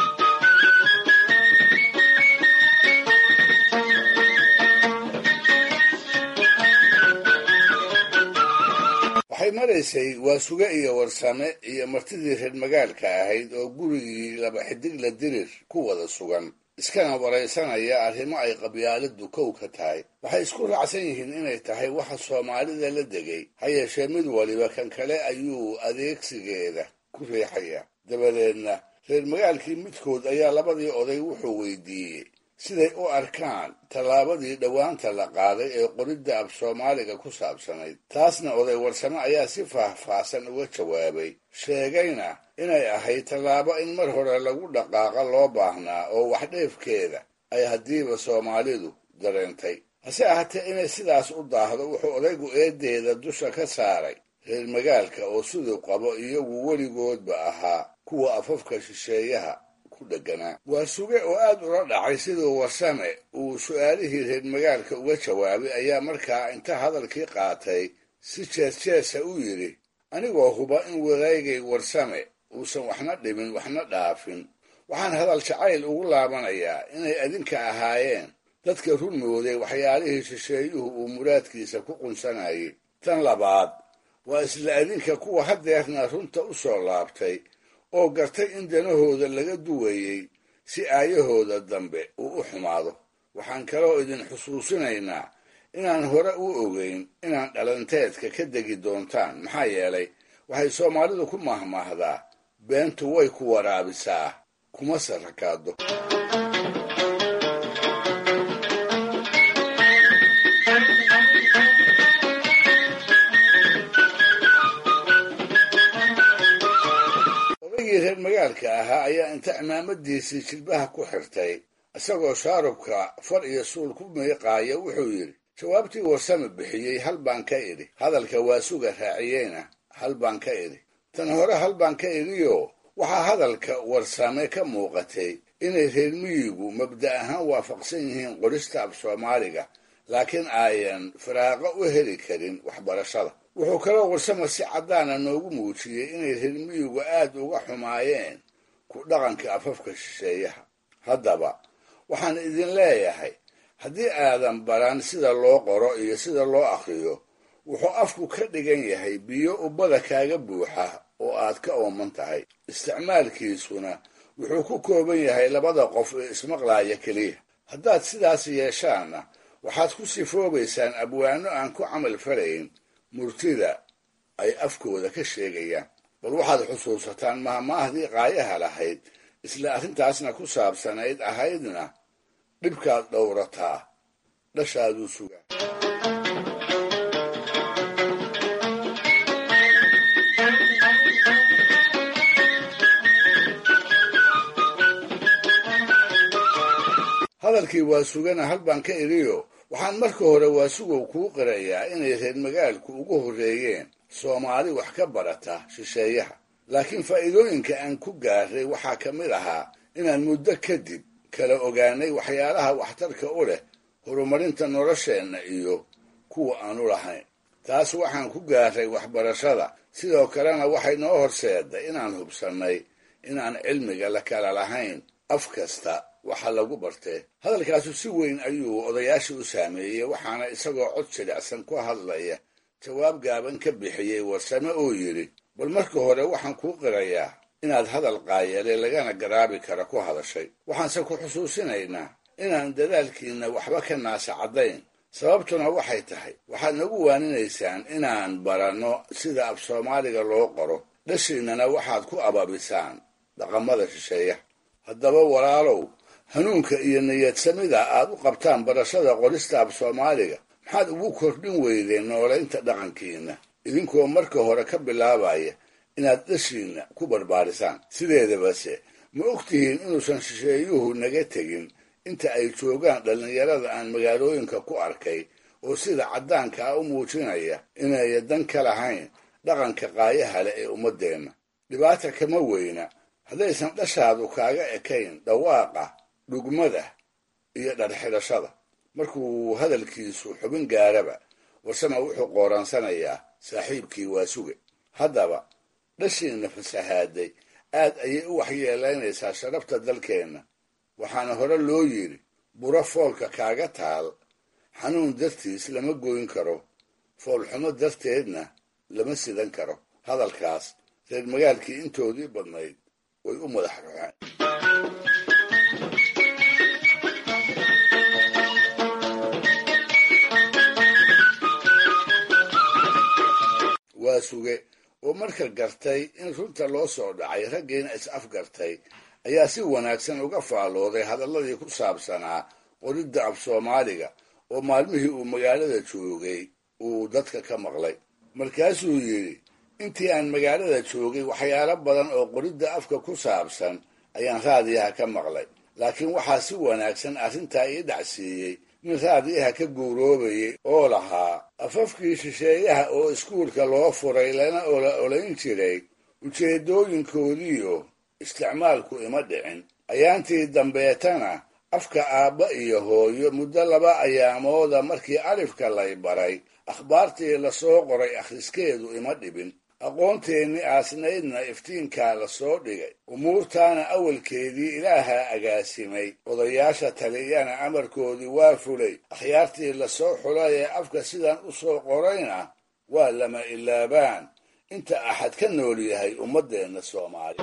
waxay maraysay waa suge iyo warsame iyo martidii reer magaalka ahayd oo gurigii laba xidigla dirir ku wada sugan iskana waraysanaya arrimo ay qabyaaladu kow ka tahay waxay isku raacsan yihiin inay tahay waxa soomaalida la degay ha yeeshee mid waliba kan kale ayuu adeegsigeeda ku riixaya dabadeedna reer magaalkii midkood ayaa labadii oday wuxuu weydiiyey siday u arkaan tallaabadii dhowaanta la qaaday ee qoridda af soomaaliga ku saabsanayd taasna oday warsame ayaa si faahfaahsan uga jawaabay sheegayna inay ahayd tallaabo in mar hore lagu dhaqaaqa loo baahnaa oo waxdheefkeeda ay haddiiba soomaalidu dareentay hase ahaatee inay sidaas u daahdo wuxuu odaygu eedeeda dusha ka saaray reer magaalka oo siduu qabo iyagu weligoodba ahaa kuwa afafka shisheeyaha waa suge oo aad ula dhacay siduu warsame uu su'aalihii reer magaalka uga jawaabay ayaa markaa inta hadalkii qaatay si jees-jeesa u yidhi anigoo huba in wadaagay warsame uusan waxna dhimin waxna dhaafin waxaan hadal jacayl ugu laabanayaa inay adinka ahaayeen dadka run mooday waxyaalihii shisheeyuhu uu muraadkiisa ku qunsanayay tan labaad waa isla adinka kuwa haddeerna runta u soo laabtay oo gartay in danahooda laga duwayey si aayahooda dambe uu u xumaado waxaan kaloo idin xusuusinaynaa inaan hore u ogeyn inaan dhalanteedka ka degi doontaan maxaa yeelay waxay soomaalidu ku mahmaahdaa beentu way ku waraabisaa kuma sarakaado odaygii reer magaalka ahaa ayaa inta cimaamadiisii jilbaha ku xirtay isagoo shaarubka far iyo suul ku miiqaaya wuxuu yidhi jawaabtii warsame bixiyey hal baan ka idhi hadalka waa suga raaciyeyna hal baan ka idhi tan hore hal baan ka idhioo waxaa hadalka warsame ka muuqatay inay reer miyigu mabda ahaan waafaqsan yihiin qorista af soomaaliga laakiin aayan firaaqo u heli karin waxbarashada wuxuu kaloo warsame si caddaana noogu muujiyey inay reer miyigu aad uga xumaayeen ku dhaqanka afafka shisheeyaha haddaba waxaan idin leeyahay haddii aadan baran sida loo qoro iyo sida loo akhriyo wuxuu afku ka dhigan yahay biyo ubbada kaaga buuxa oo aad ka ooman tahay isticmaalkiisuna wuxuu ku kooban yahay labada qof ee ismaqlaaya keliya haddaad sidaas yeeshaanna waxaad ku sifoobaysaan abwaano aan ku camal falayn murtida ay afkooda ka sheegayaan bal waxaad xusuusataan mahmaahdii qaayaha lahayd isla arrintaasna ku saabsanayd ahaydna dhibkaad dhowrataa dhashaaduu sugaa hadalkii waa sugana hal baan ka idhiyo waxaan marka hore waasugow kuu qirayaa inay reer magaalku ugu horreeyeen soomaali wax ka barata shisheeyaha laakiin faa'iidooyinka aan ku gaaray waxaa ka mid ahaa inaan muddo kadib kala ogaanay waxyaalaha waxtarka u leh horumarinta nolosheenna iyo kuwa aanu lahayn taas waxaan ku gaaray waxbarashada sidoo kalena waxay noo horseeday inaan hubsannay inaan cilmiga la kala lahayn af kasta waxa lagu bartee hadalkaasu si weyn ayuu odayaashii u saameeyey waxaana isagoo cod jilicsan ku hadlaya jawaab gaaban ka bixiyey warsame oo yidhi bal marka hore waxaan kuu qirayaa inaad hadal qaayale lagana garaabi kara ku hadashay waxaanse ku xusuusinaynaa inaan dadaalkiinna waxba ka naasa caddayn sababtuna waxay tahay waxaad nagu waaninaysaan inaan baranno sida af soomaaliga loo qoro dhashiinnana waxaad ku ababisaan dhaqamada shisheeyaha haddaba walaalow hanuunka iyo niyadsamida aad u qabtaan barashada qorista af soomaaliga maxaad ugu kordhin weydeen noolaynta dhaqankiinna idinkoo marka hore ka bilaabaya inaad dhashiinna ku barbaarisaan sideedabase ma ogtihiin inuusan shisheeyuhu naga tegin inta ay joogaan dhallinyarada aan magaalooyinka ku arkay oo sida caddaanka ah u muujinaya inaya dan ka lahayn dhaqanka qaayaha leh ee ummaddeenna dhibaata kama weyna haddaysan dhashaadu kaaga ekayn dhawaaqa dhugmada iyo dharxidhashada markuu hadalkiisu xubin gaaraba warsama wuxuu qooraansanayaa saaxiibkii waa suge haddaba dhashiinna fasahaaday aad ayay u waxyeelaynaysaa sharafta dalkeenna waxaana hore loo yidhi buro foolka kaaga taal xanuun dartiis lama goyn karo foolxumo darteedna lama sidan karo hadalkaas reer magaalkii intoodii badnayd way u madax ruxeen waa suge oo marka gartay in runta loo soo dhacay raggiina is afgartay ayaa si wanaagsan uga faallooday hadalladii ku saabsanaa qoridda af soomaaliga oo maalmihii uu magaalada joogay uu dadka ka maqlay markaasuu yidhi intii aan magaalada joogay waxyaalo badan oo qoridda afka ku saabsan ayaan raadiyaha ka maqlay laakiin waxaa si wanaagsan arrintaa ii dhacsiiyey nin raadiyaha ka guuroobayay oo lahaa afafkii shisheeyaha oo iskuulka loo furay lana ola olayn jiray ujeeddooyinkoodiiyo isticmaalku ima dhicin ayaantii dambeetana afka aabba iyo hooyo muddo laba ayaamooda markii alifka lay baray akhbaartii lasoo qoray akhriskeedu ima dhibin aqoonteennii aasnaydna iftiinkaa la soo dhigay umuurtaana awalkeedii ilaahaa agaasimay odayaasha taliyana amarkoodii waa fulay akhyaartii lasoo xulay ee afka sidan u soo qorayna waa lama ilaabaan inta axad ka nool yahay ummaddeenna soomaaliya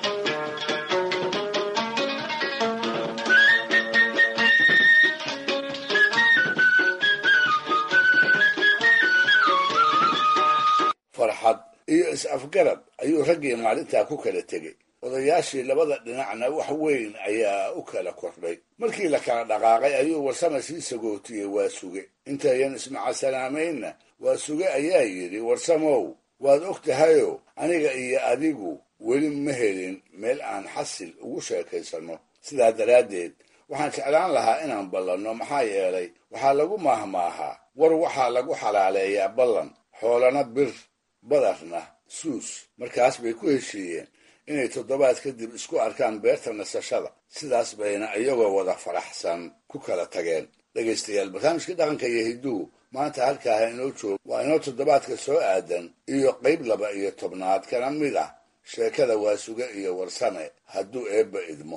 farxad iyo is-afgarad ayuu raggii maalintaa ku kala tegey odayaashii labada dhinacna wax weyn ayaa u kala kordhay markii la kala dhaqaaqay ayuu warsame sii sagootiyey waa suge intayan ismacasalaameynna waa suge ayaa yidhi warsamow waad og tahayo aniga iyo adigu weli ma helin meel aan xasil ugu sheekaysanno sidaa daraaddeed waxaan jeclaan lahaa inaan ballanno maxaa yeelay waxaa lagu maahmaahaa war waxaa lagu xalaaleeyaa ballan xoolana bir badarna suus markaas bay ku heshiiyeen inay toddobaad kadib isku arkaan beerta nasashada sidaas bayna iyagoo wada faraxsan ku kala tageen dhegaystayaal barnaamijkii dhaqanka iyo hidduhu maanta halkaaha inoo joogo waa inoo toddobaadka soo aadan iyo qayb laba iyo tobnaad kana mid ah sheekada waasuge iyo warsame hadduu eebba idmo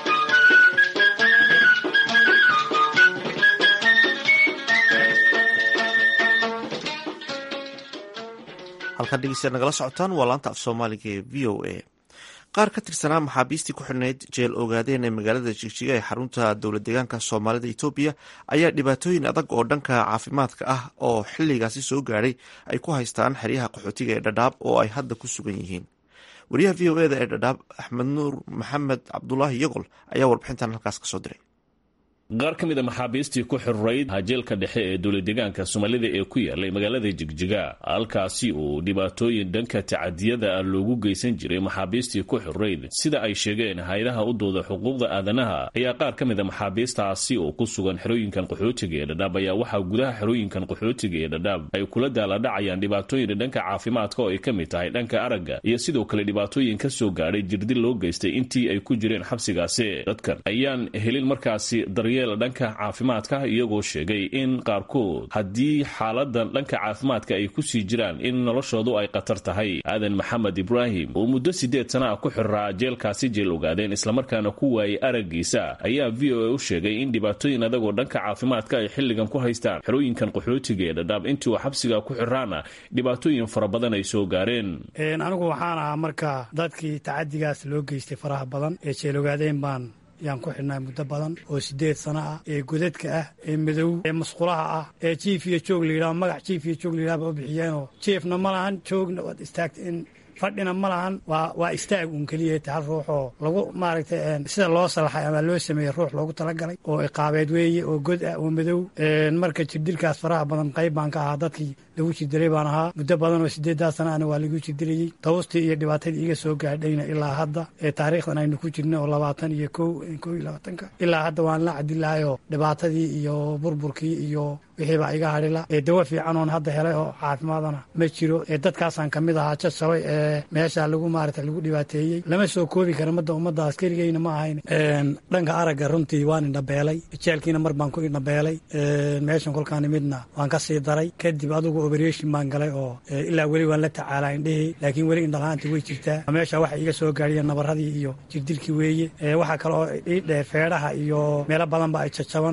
halkaan dhegeystayaad nagala socotaan waa laanta af soomaaliga ee v o a qaar ka tirsanaa maxaabiistii ku xidhnayd jeel ogaadeen ee magaalada jigjiga ee xarunta dowlad deegaanka soomaalida etoobiya ayaa dhibaatooyin adag oo dhanka caafimaadka ah oo xiligaasi soo gaadhay ay ku haystaan xeryaha qaxootiga ee dhadhaab oo ay hadda ku sugan yihiin wariyaha v o eda ee dhadhaab axmed nuur maxamed cabdulaahi yogol ayaa warbixintan halkaas kasoo diray qaar ka mid a maxaabiistii ku xirurayd hajeelka dhexe ee dowladdeegaanka soomaalida ee ku yaalay magaalada jigjiga halkaasi uu dhibaatooyin dhanka tacadiyada ah loogu geysan jiray maxaabiistii ku xirurayd sida ay sheegeen hay-adaha u dooda xuquuqda aadanaha ayaa qaar ka mid a maxaabiistaasi oo ku sugan xerooyinkan qaxootiga ee dhadhaab ayaa waxaa gudaha xerooyinkan qaxootiga ee dhadhaab ay kula daaladhacayaan dhibaatooyin dhanka caafimaadka oo ay ka mid tahay dhanka aragga iyo sidoo kale dhibaatooyin ka soo gaadhay jirdil loo geystay intii ay ku jireen xabsigaasi dadkan ayaan helin markaasi daryeel dhanka caafimaadka iyagoo sheegay in qaarkood haddii xaaladan dhanka caafimaadka ay kusii jiraan in noloshoodu ay khatar tahay aadan maxamed ibraahim oo muddo siddeed sana ah ku xiraa jeelkaasi jeel ogaadeen islamarkaana ku waayay araggiisa ayaa v o a u sheegay in dhibaatooyin adagoo dhanka caafimaadka ay xilligan ku haystaan xerooyinkan qaxootiga ee dhadhaab intii uu xabsiga ku xiraana dhibaatooyin fara badan ay soo gaareen anigu waxaan ahaa marka dadkii tacadigaas loo geystay faraha badan ee jeel ogaadeen baan yaan ku xidhnaa muddo badan oo siddeed sano ah ee godadka ah ee madow ee musqulaha ah ee jiif iyo joog layidhaho magac jiif iyo joog layidhaha ba u bixiyeenoo jiifna ma lahan joogna waad istaagta in fadhina ma lahan waa waa istaag uun keliya ta hal ruux oo lagu maaragtay sida loo salaxay ama loo sameeyey ruux loogu talagalay oo iqaabeed weeye oo god ah oo madow marka jirdilkaas faraha badan qayb baan ka ahaa dadkii lagu jirdiray baan ahaa muddo badan oo sideedaa sana ana waa lagu jirdirayey tawustii iyo dhibaatadii iga soo gaadhayna ilaa hadda ee taariikhdan aynu ku jirna oo labaatan iyo ko ko iyo labaatanka ilaa hadda waan la cadilahayoo dhibaatadii iyo burburkii iyo wixiibaa iga hadhila ee dawo fiican oon hadda helay oo caafimaadana ma jiro ee dadkaasaan ka mid ahaa jajabay ee meesha lagu maarata lagu dhibaateeyey lama soo koobi kara madda ummaddaas keligeyna ma ahayn dhanka aragga runtii waan indhabeelay jeelkiina mar baan ku indhabeelay meeshan kolkaan imidna waan ka sii daray kadib adugu oberation baan galay oo ilaa weli waan la tacaalaa indhehii laakiin weli indhalahaanta way jirtaa meesha waxa iga soo gaadhiyeen nabaradii iyo jirdilkii weeye waxaa kale oo ii dheer feedhaha iyo meelo badanba ay jajaban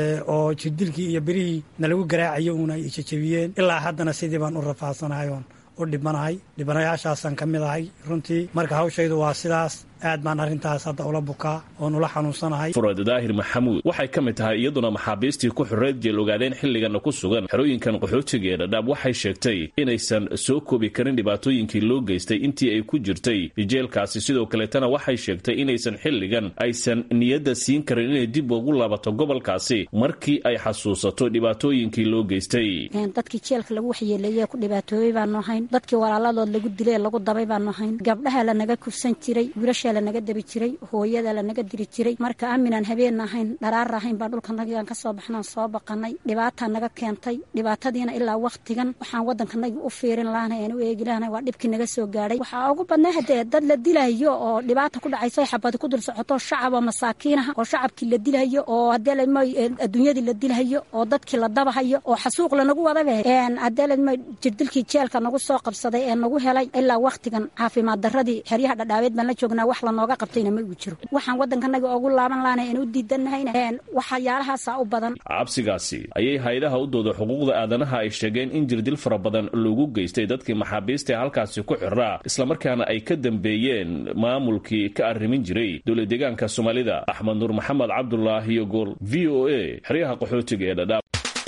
oo jirdilkii iyo birihii na lagu garaacayo uun ay ijajabiyeen ilaa haddana sidii baan u rafaadsanahay oon u dhibanahay dhibanayaashaasaan ka mid ahay runtii marka hawshaydu waa sidaas aad baan arrintaas hadda ula bukaa oon ula xanuunsanahay furad daahir maxamuud waxay ka mid tahay iyaduna maxaabiistii ku xureed jeel ogaadeen xilligana ku sugan xerooyinkan qaxootiga ee dhadhaab waxay sheegtay inaysan soo koobi karin dhibaatooyinkii loo geystay intii ay ku jirtay jeelkaasi sidoo kaleetana waxay sheegtay inaysan xilligan aysan niyadda siin karin inay dib ugu laabato gobolkaasi markii ay xasuusato dhibaatooyinkii loo geystay dadkii jeelka lagu waxyeeleeye ku dhibaatoobay baanu ahayn dadkii walaaladood lagu dilay lagu dabay baanu ahayn gabdhaha lanaga kufsan jiray wiilasha lanaga dabi jiray hooyada lanaga diri jiray marka aaminaan habeen ahayn dharaar ahayn baan dhulkanagaan kasoo baxnaan soo baqanay dhibaataa naga keentay dhibaatadiina ilaa waktigan waxaan wadankanagi u fiirin lahana aan u eegi lahana waa dhibkii naga soo gaadhay waxaa ugu badnaa hadee dad la dilayo oo dhibaata ku dhacayso xabadi ku dul socoto shacaba masaakiinaha oo shacabkii la dilayo oo hadeelma adduunyadii la dilayo oo dadkii la dabahayo oo xasuuq lanagu wadabe hadeelma jirdilkii jeelka nagu soo qabsaday ee nagu helay ilaa waktigan caafimaad daradii xeryaha dhadhaabeed baan la joognaa wax lanooga qabtayna ma uu jiro waxaan waddankanaga ugu laaban lahana aan u diidanahayna waxyaalahaasa u badan cabsigaasi ayay hay-adaha u dooda xuquuqda aadanaha ay sheegeen in jirdil fara badan loogu geystay dadkii maxaabiista ee halkaasi ku xiraa islamarkaana ay ka dambeeyeen maamulkii ka arrimin jiray dowla deegaanka soomaalida axmed nuur maxamed cabdulaahi iyo gool v o a xeryaha qaxootiga ee dhadhaab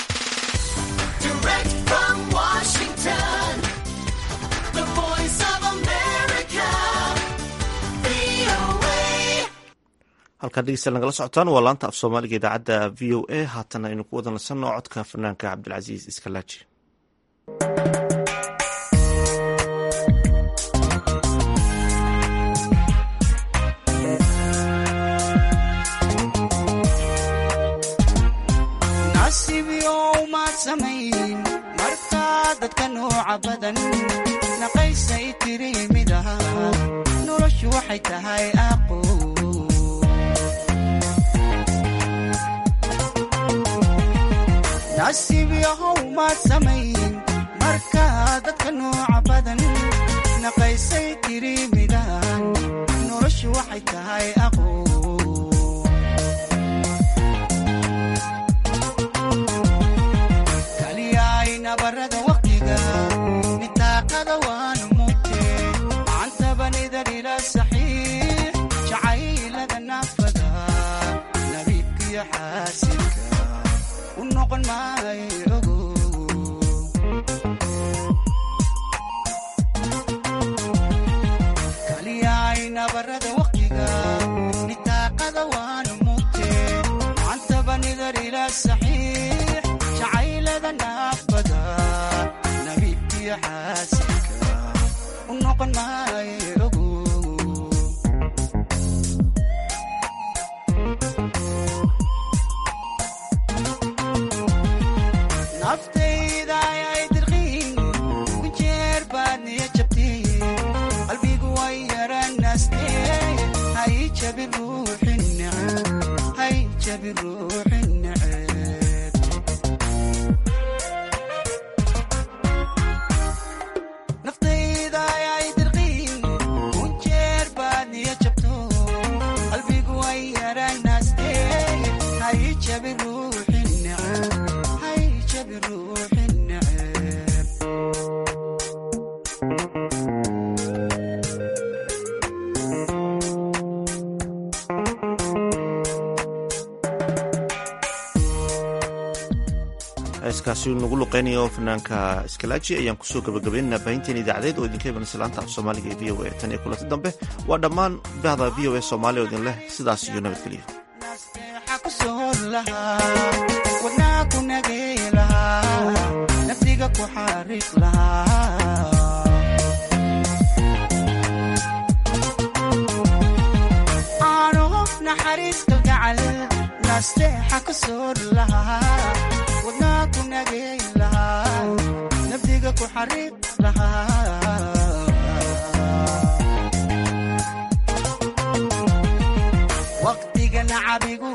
halkaan dhegeysta nagala socotaan waa laanta af soomaaliga idaacadda v o a haatan aynu ku wada nasanno codka fanaanka cabdilcasiis iskalaaji nasiibyow maad samayn markaa dadka nooca badan naqaysay tiri mid aha noloshu waxay tahay aqo nasiib yahow maad samayn markaa dadka nooca badan naqaysay tiri midaan noloshu waxay tahay aqo kaliyaay nabarada waqtiga nitaaqada waanu mugte macantabanidar ila saxiix jacaylada naafada nabiibkiyo xaasinka kaliyaay nabarada waqtiga nitaaqada waanu mugte macantabanidar ila saxiix jacaylada naafada nabiibkiyo xaasinka u noqon maayo naftayda ayay dirqiin kujeer baad niya jabtee qalbigu way yaranaastee hay jabi ruuxin neceb hay jabi ruuxin neceb naftayda ayay dirqiin kujeer baad niya jabto qalbigu way yaranaastee hay jabi ruuxin neceb heeskaasi nagu luqeynayo fanaanka iskalaaji ayaan kusoo gabagabaynaynaa baahinteen idaacadeed oo idinka imanaysa laanta af soomaaliga ee v o a tan iyo kulanti dambe waa dhammaan bahda v o a soomaaliya oo idin leh sidaas iyo nabadgelyo wadnaa ku nagey lahaa nafsiga ku xariiq lahaa aano naxariis kalgacal nasteexa ku soor lahaa wadnaa ku nagey lahaa nafsiga ku xariiq lahaa waqtiga nacabigu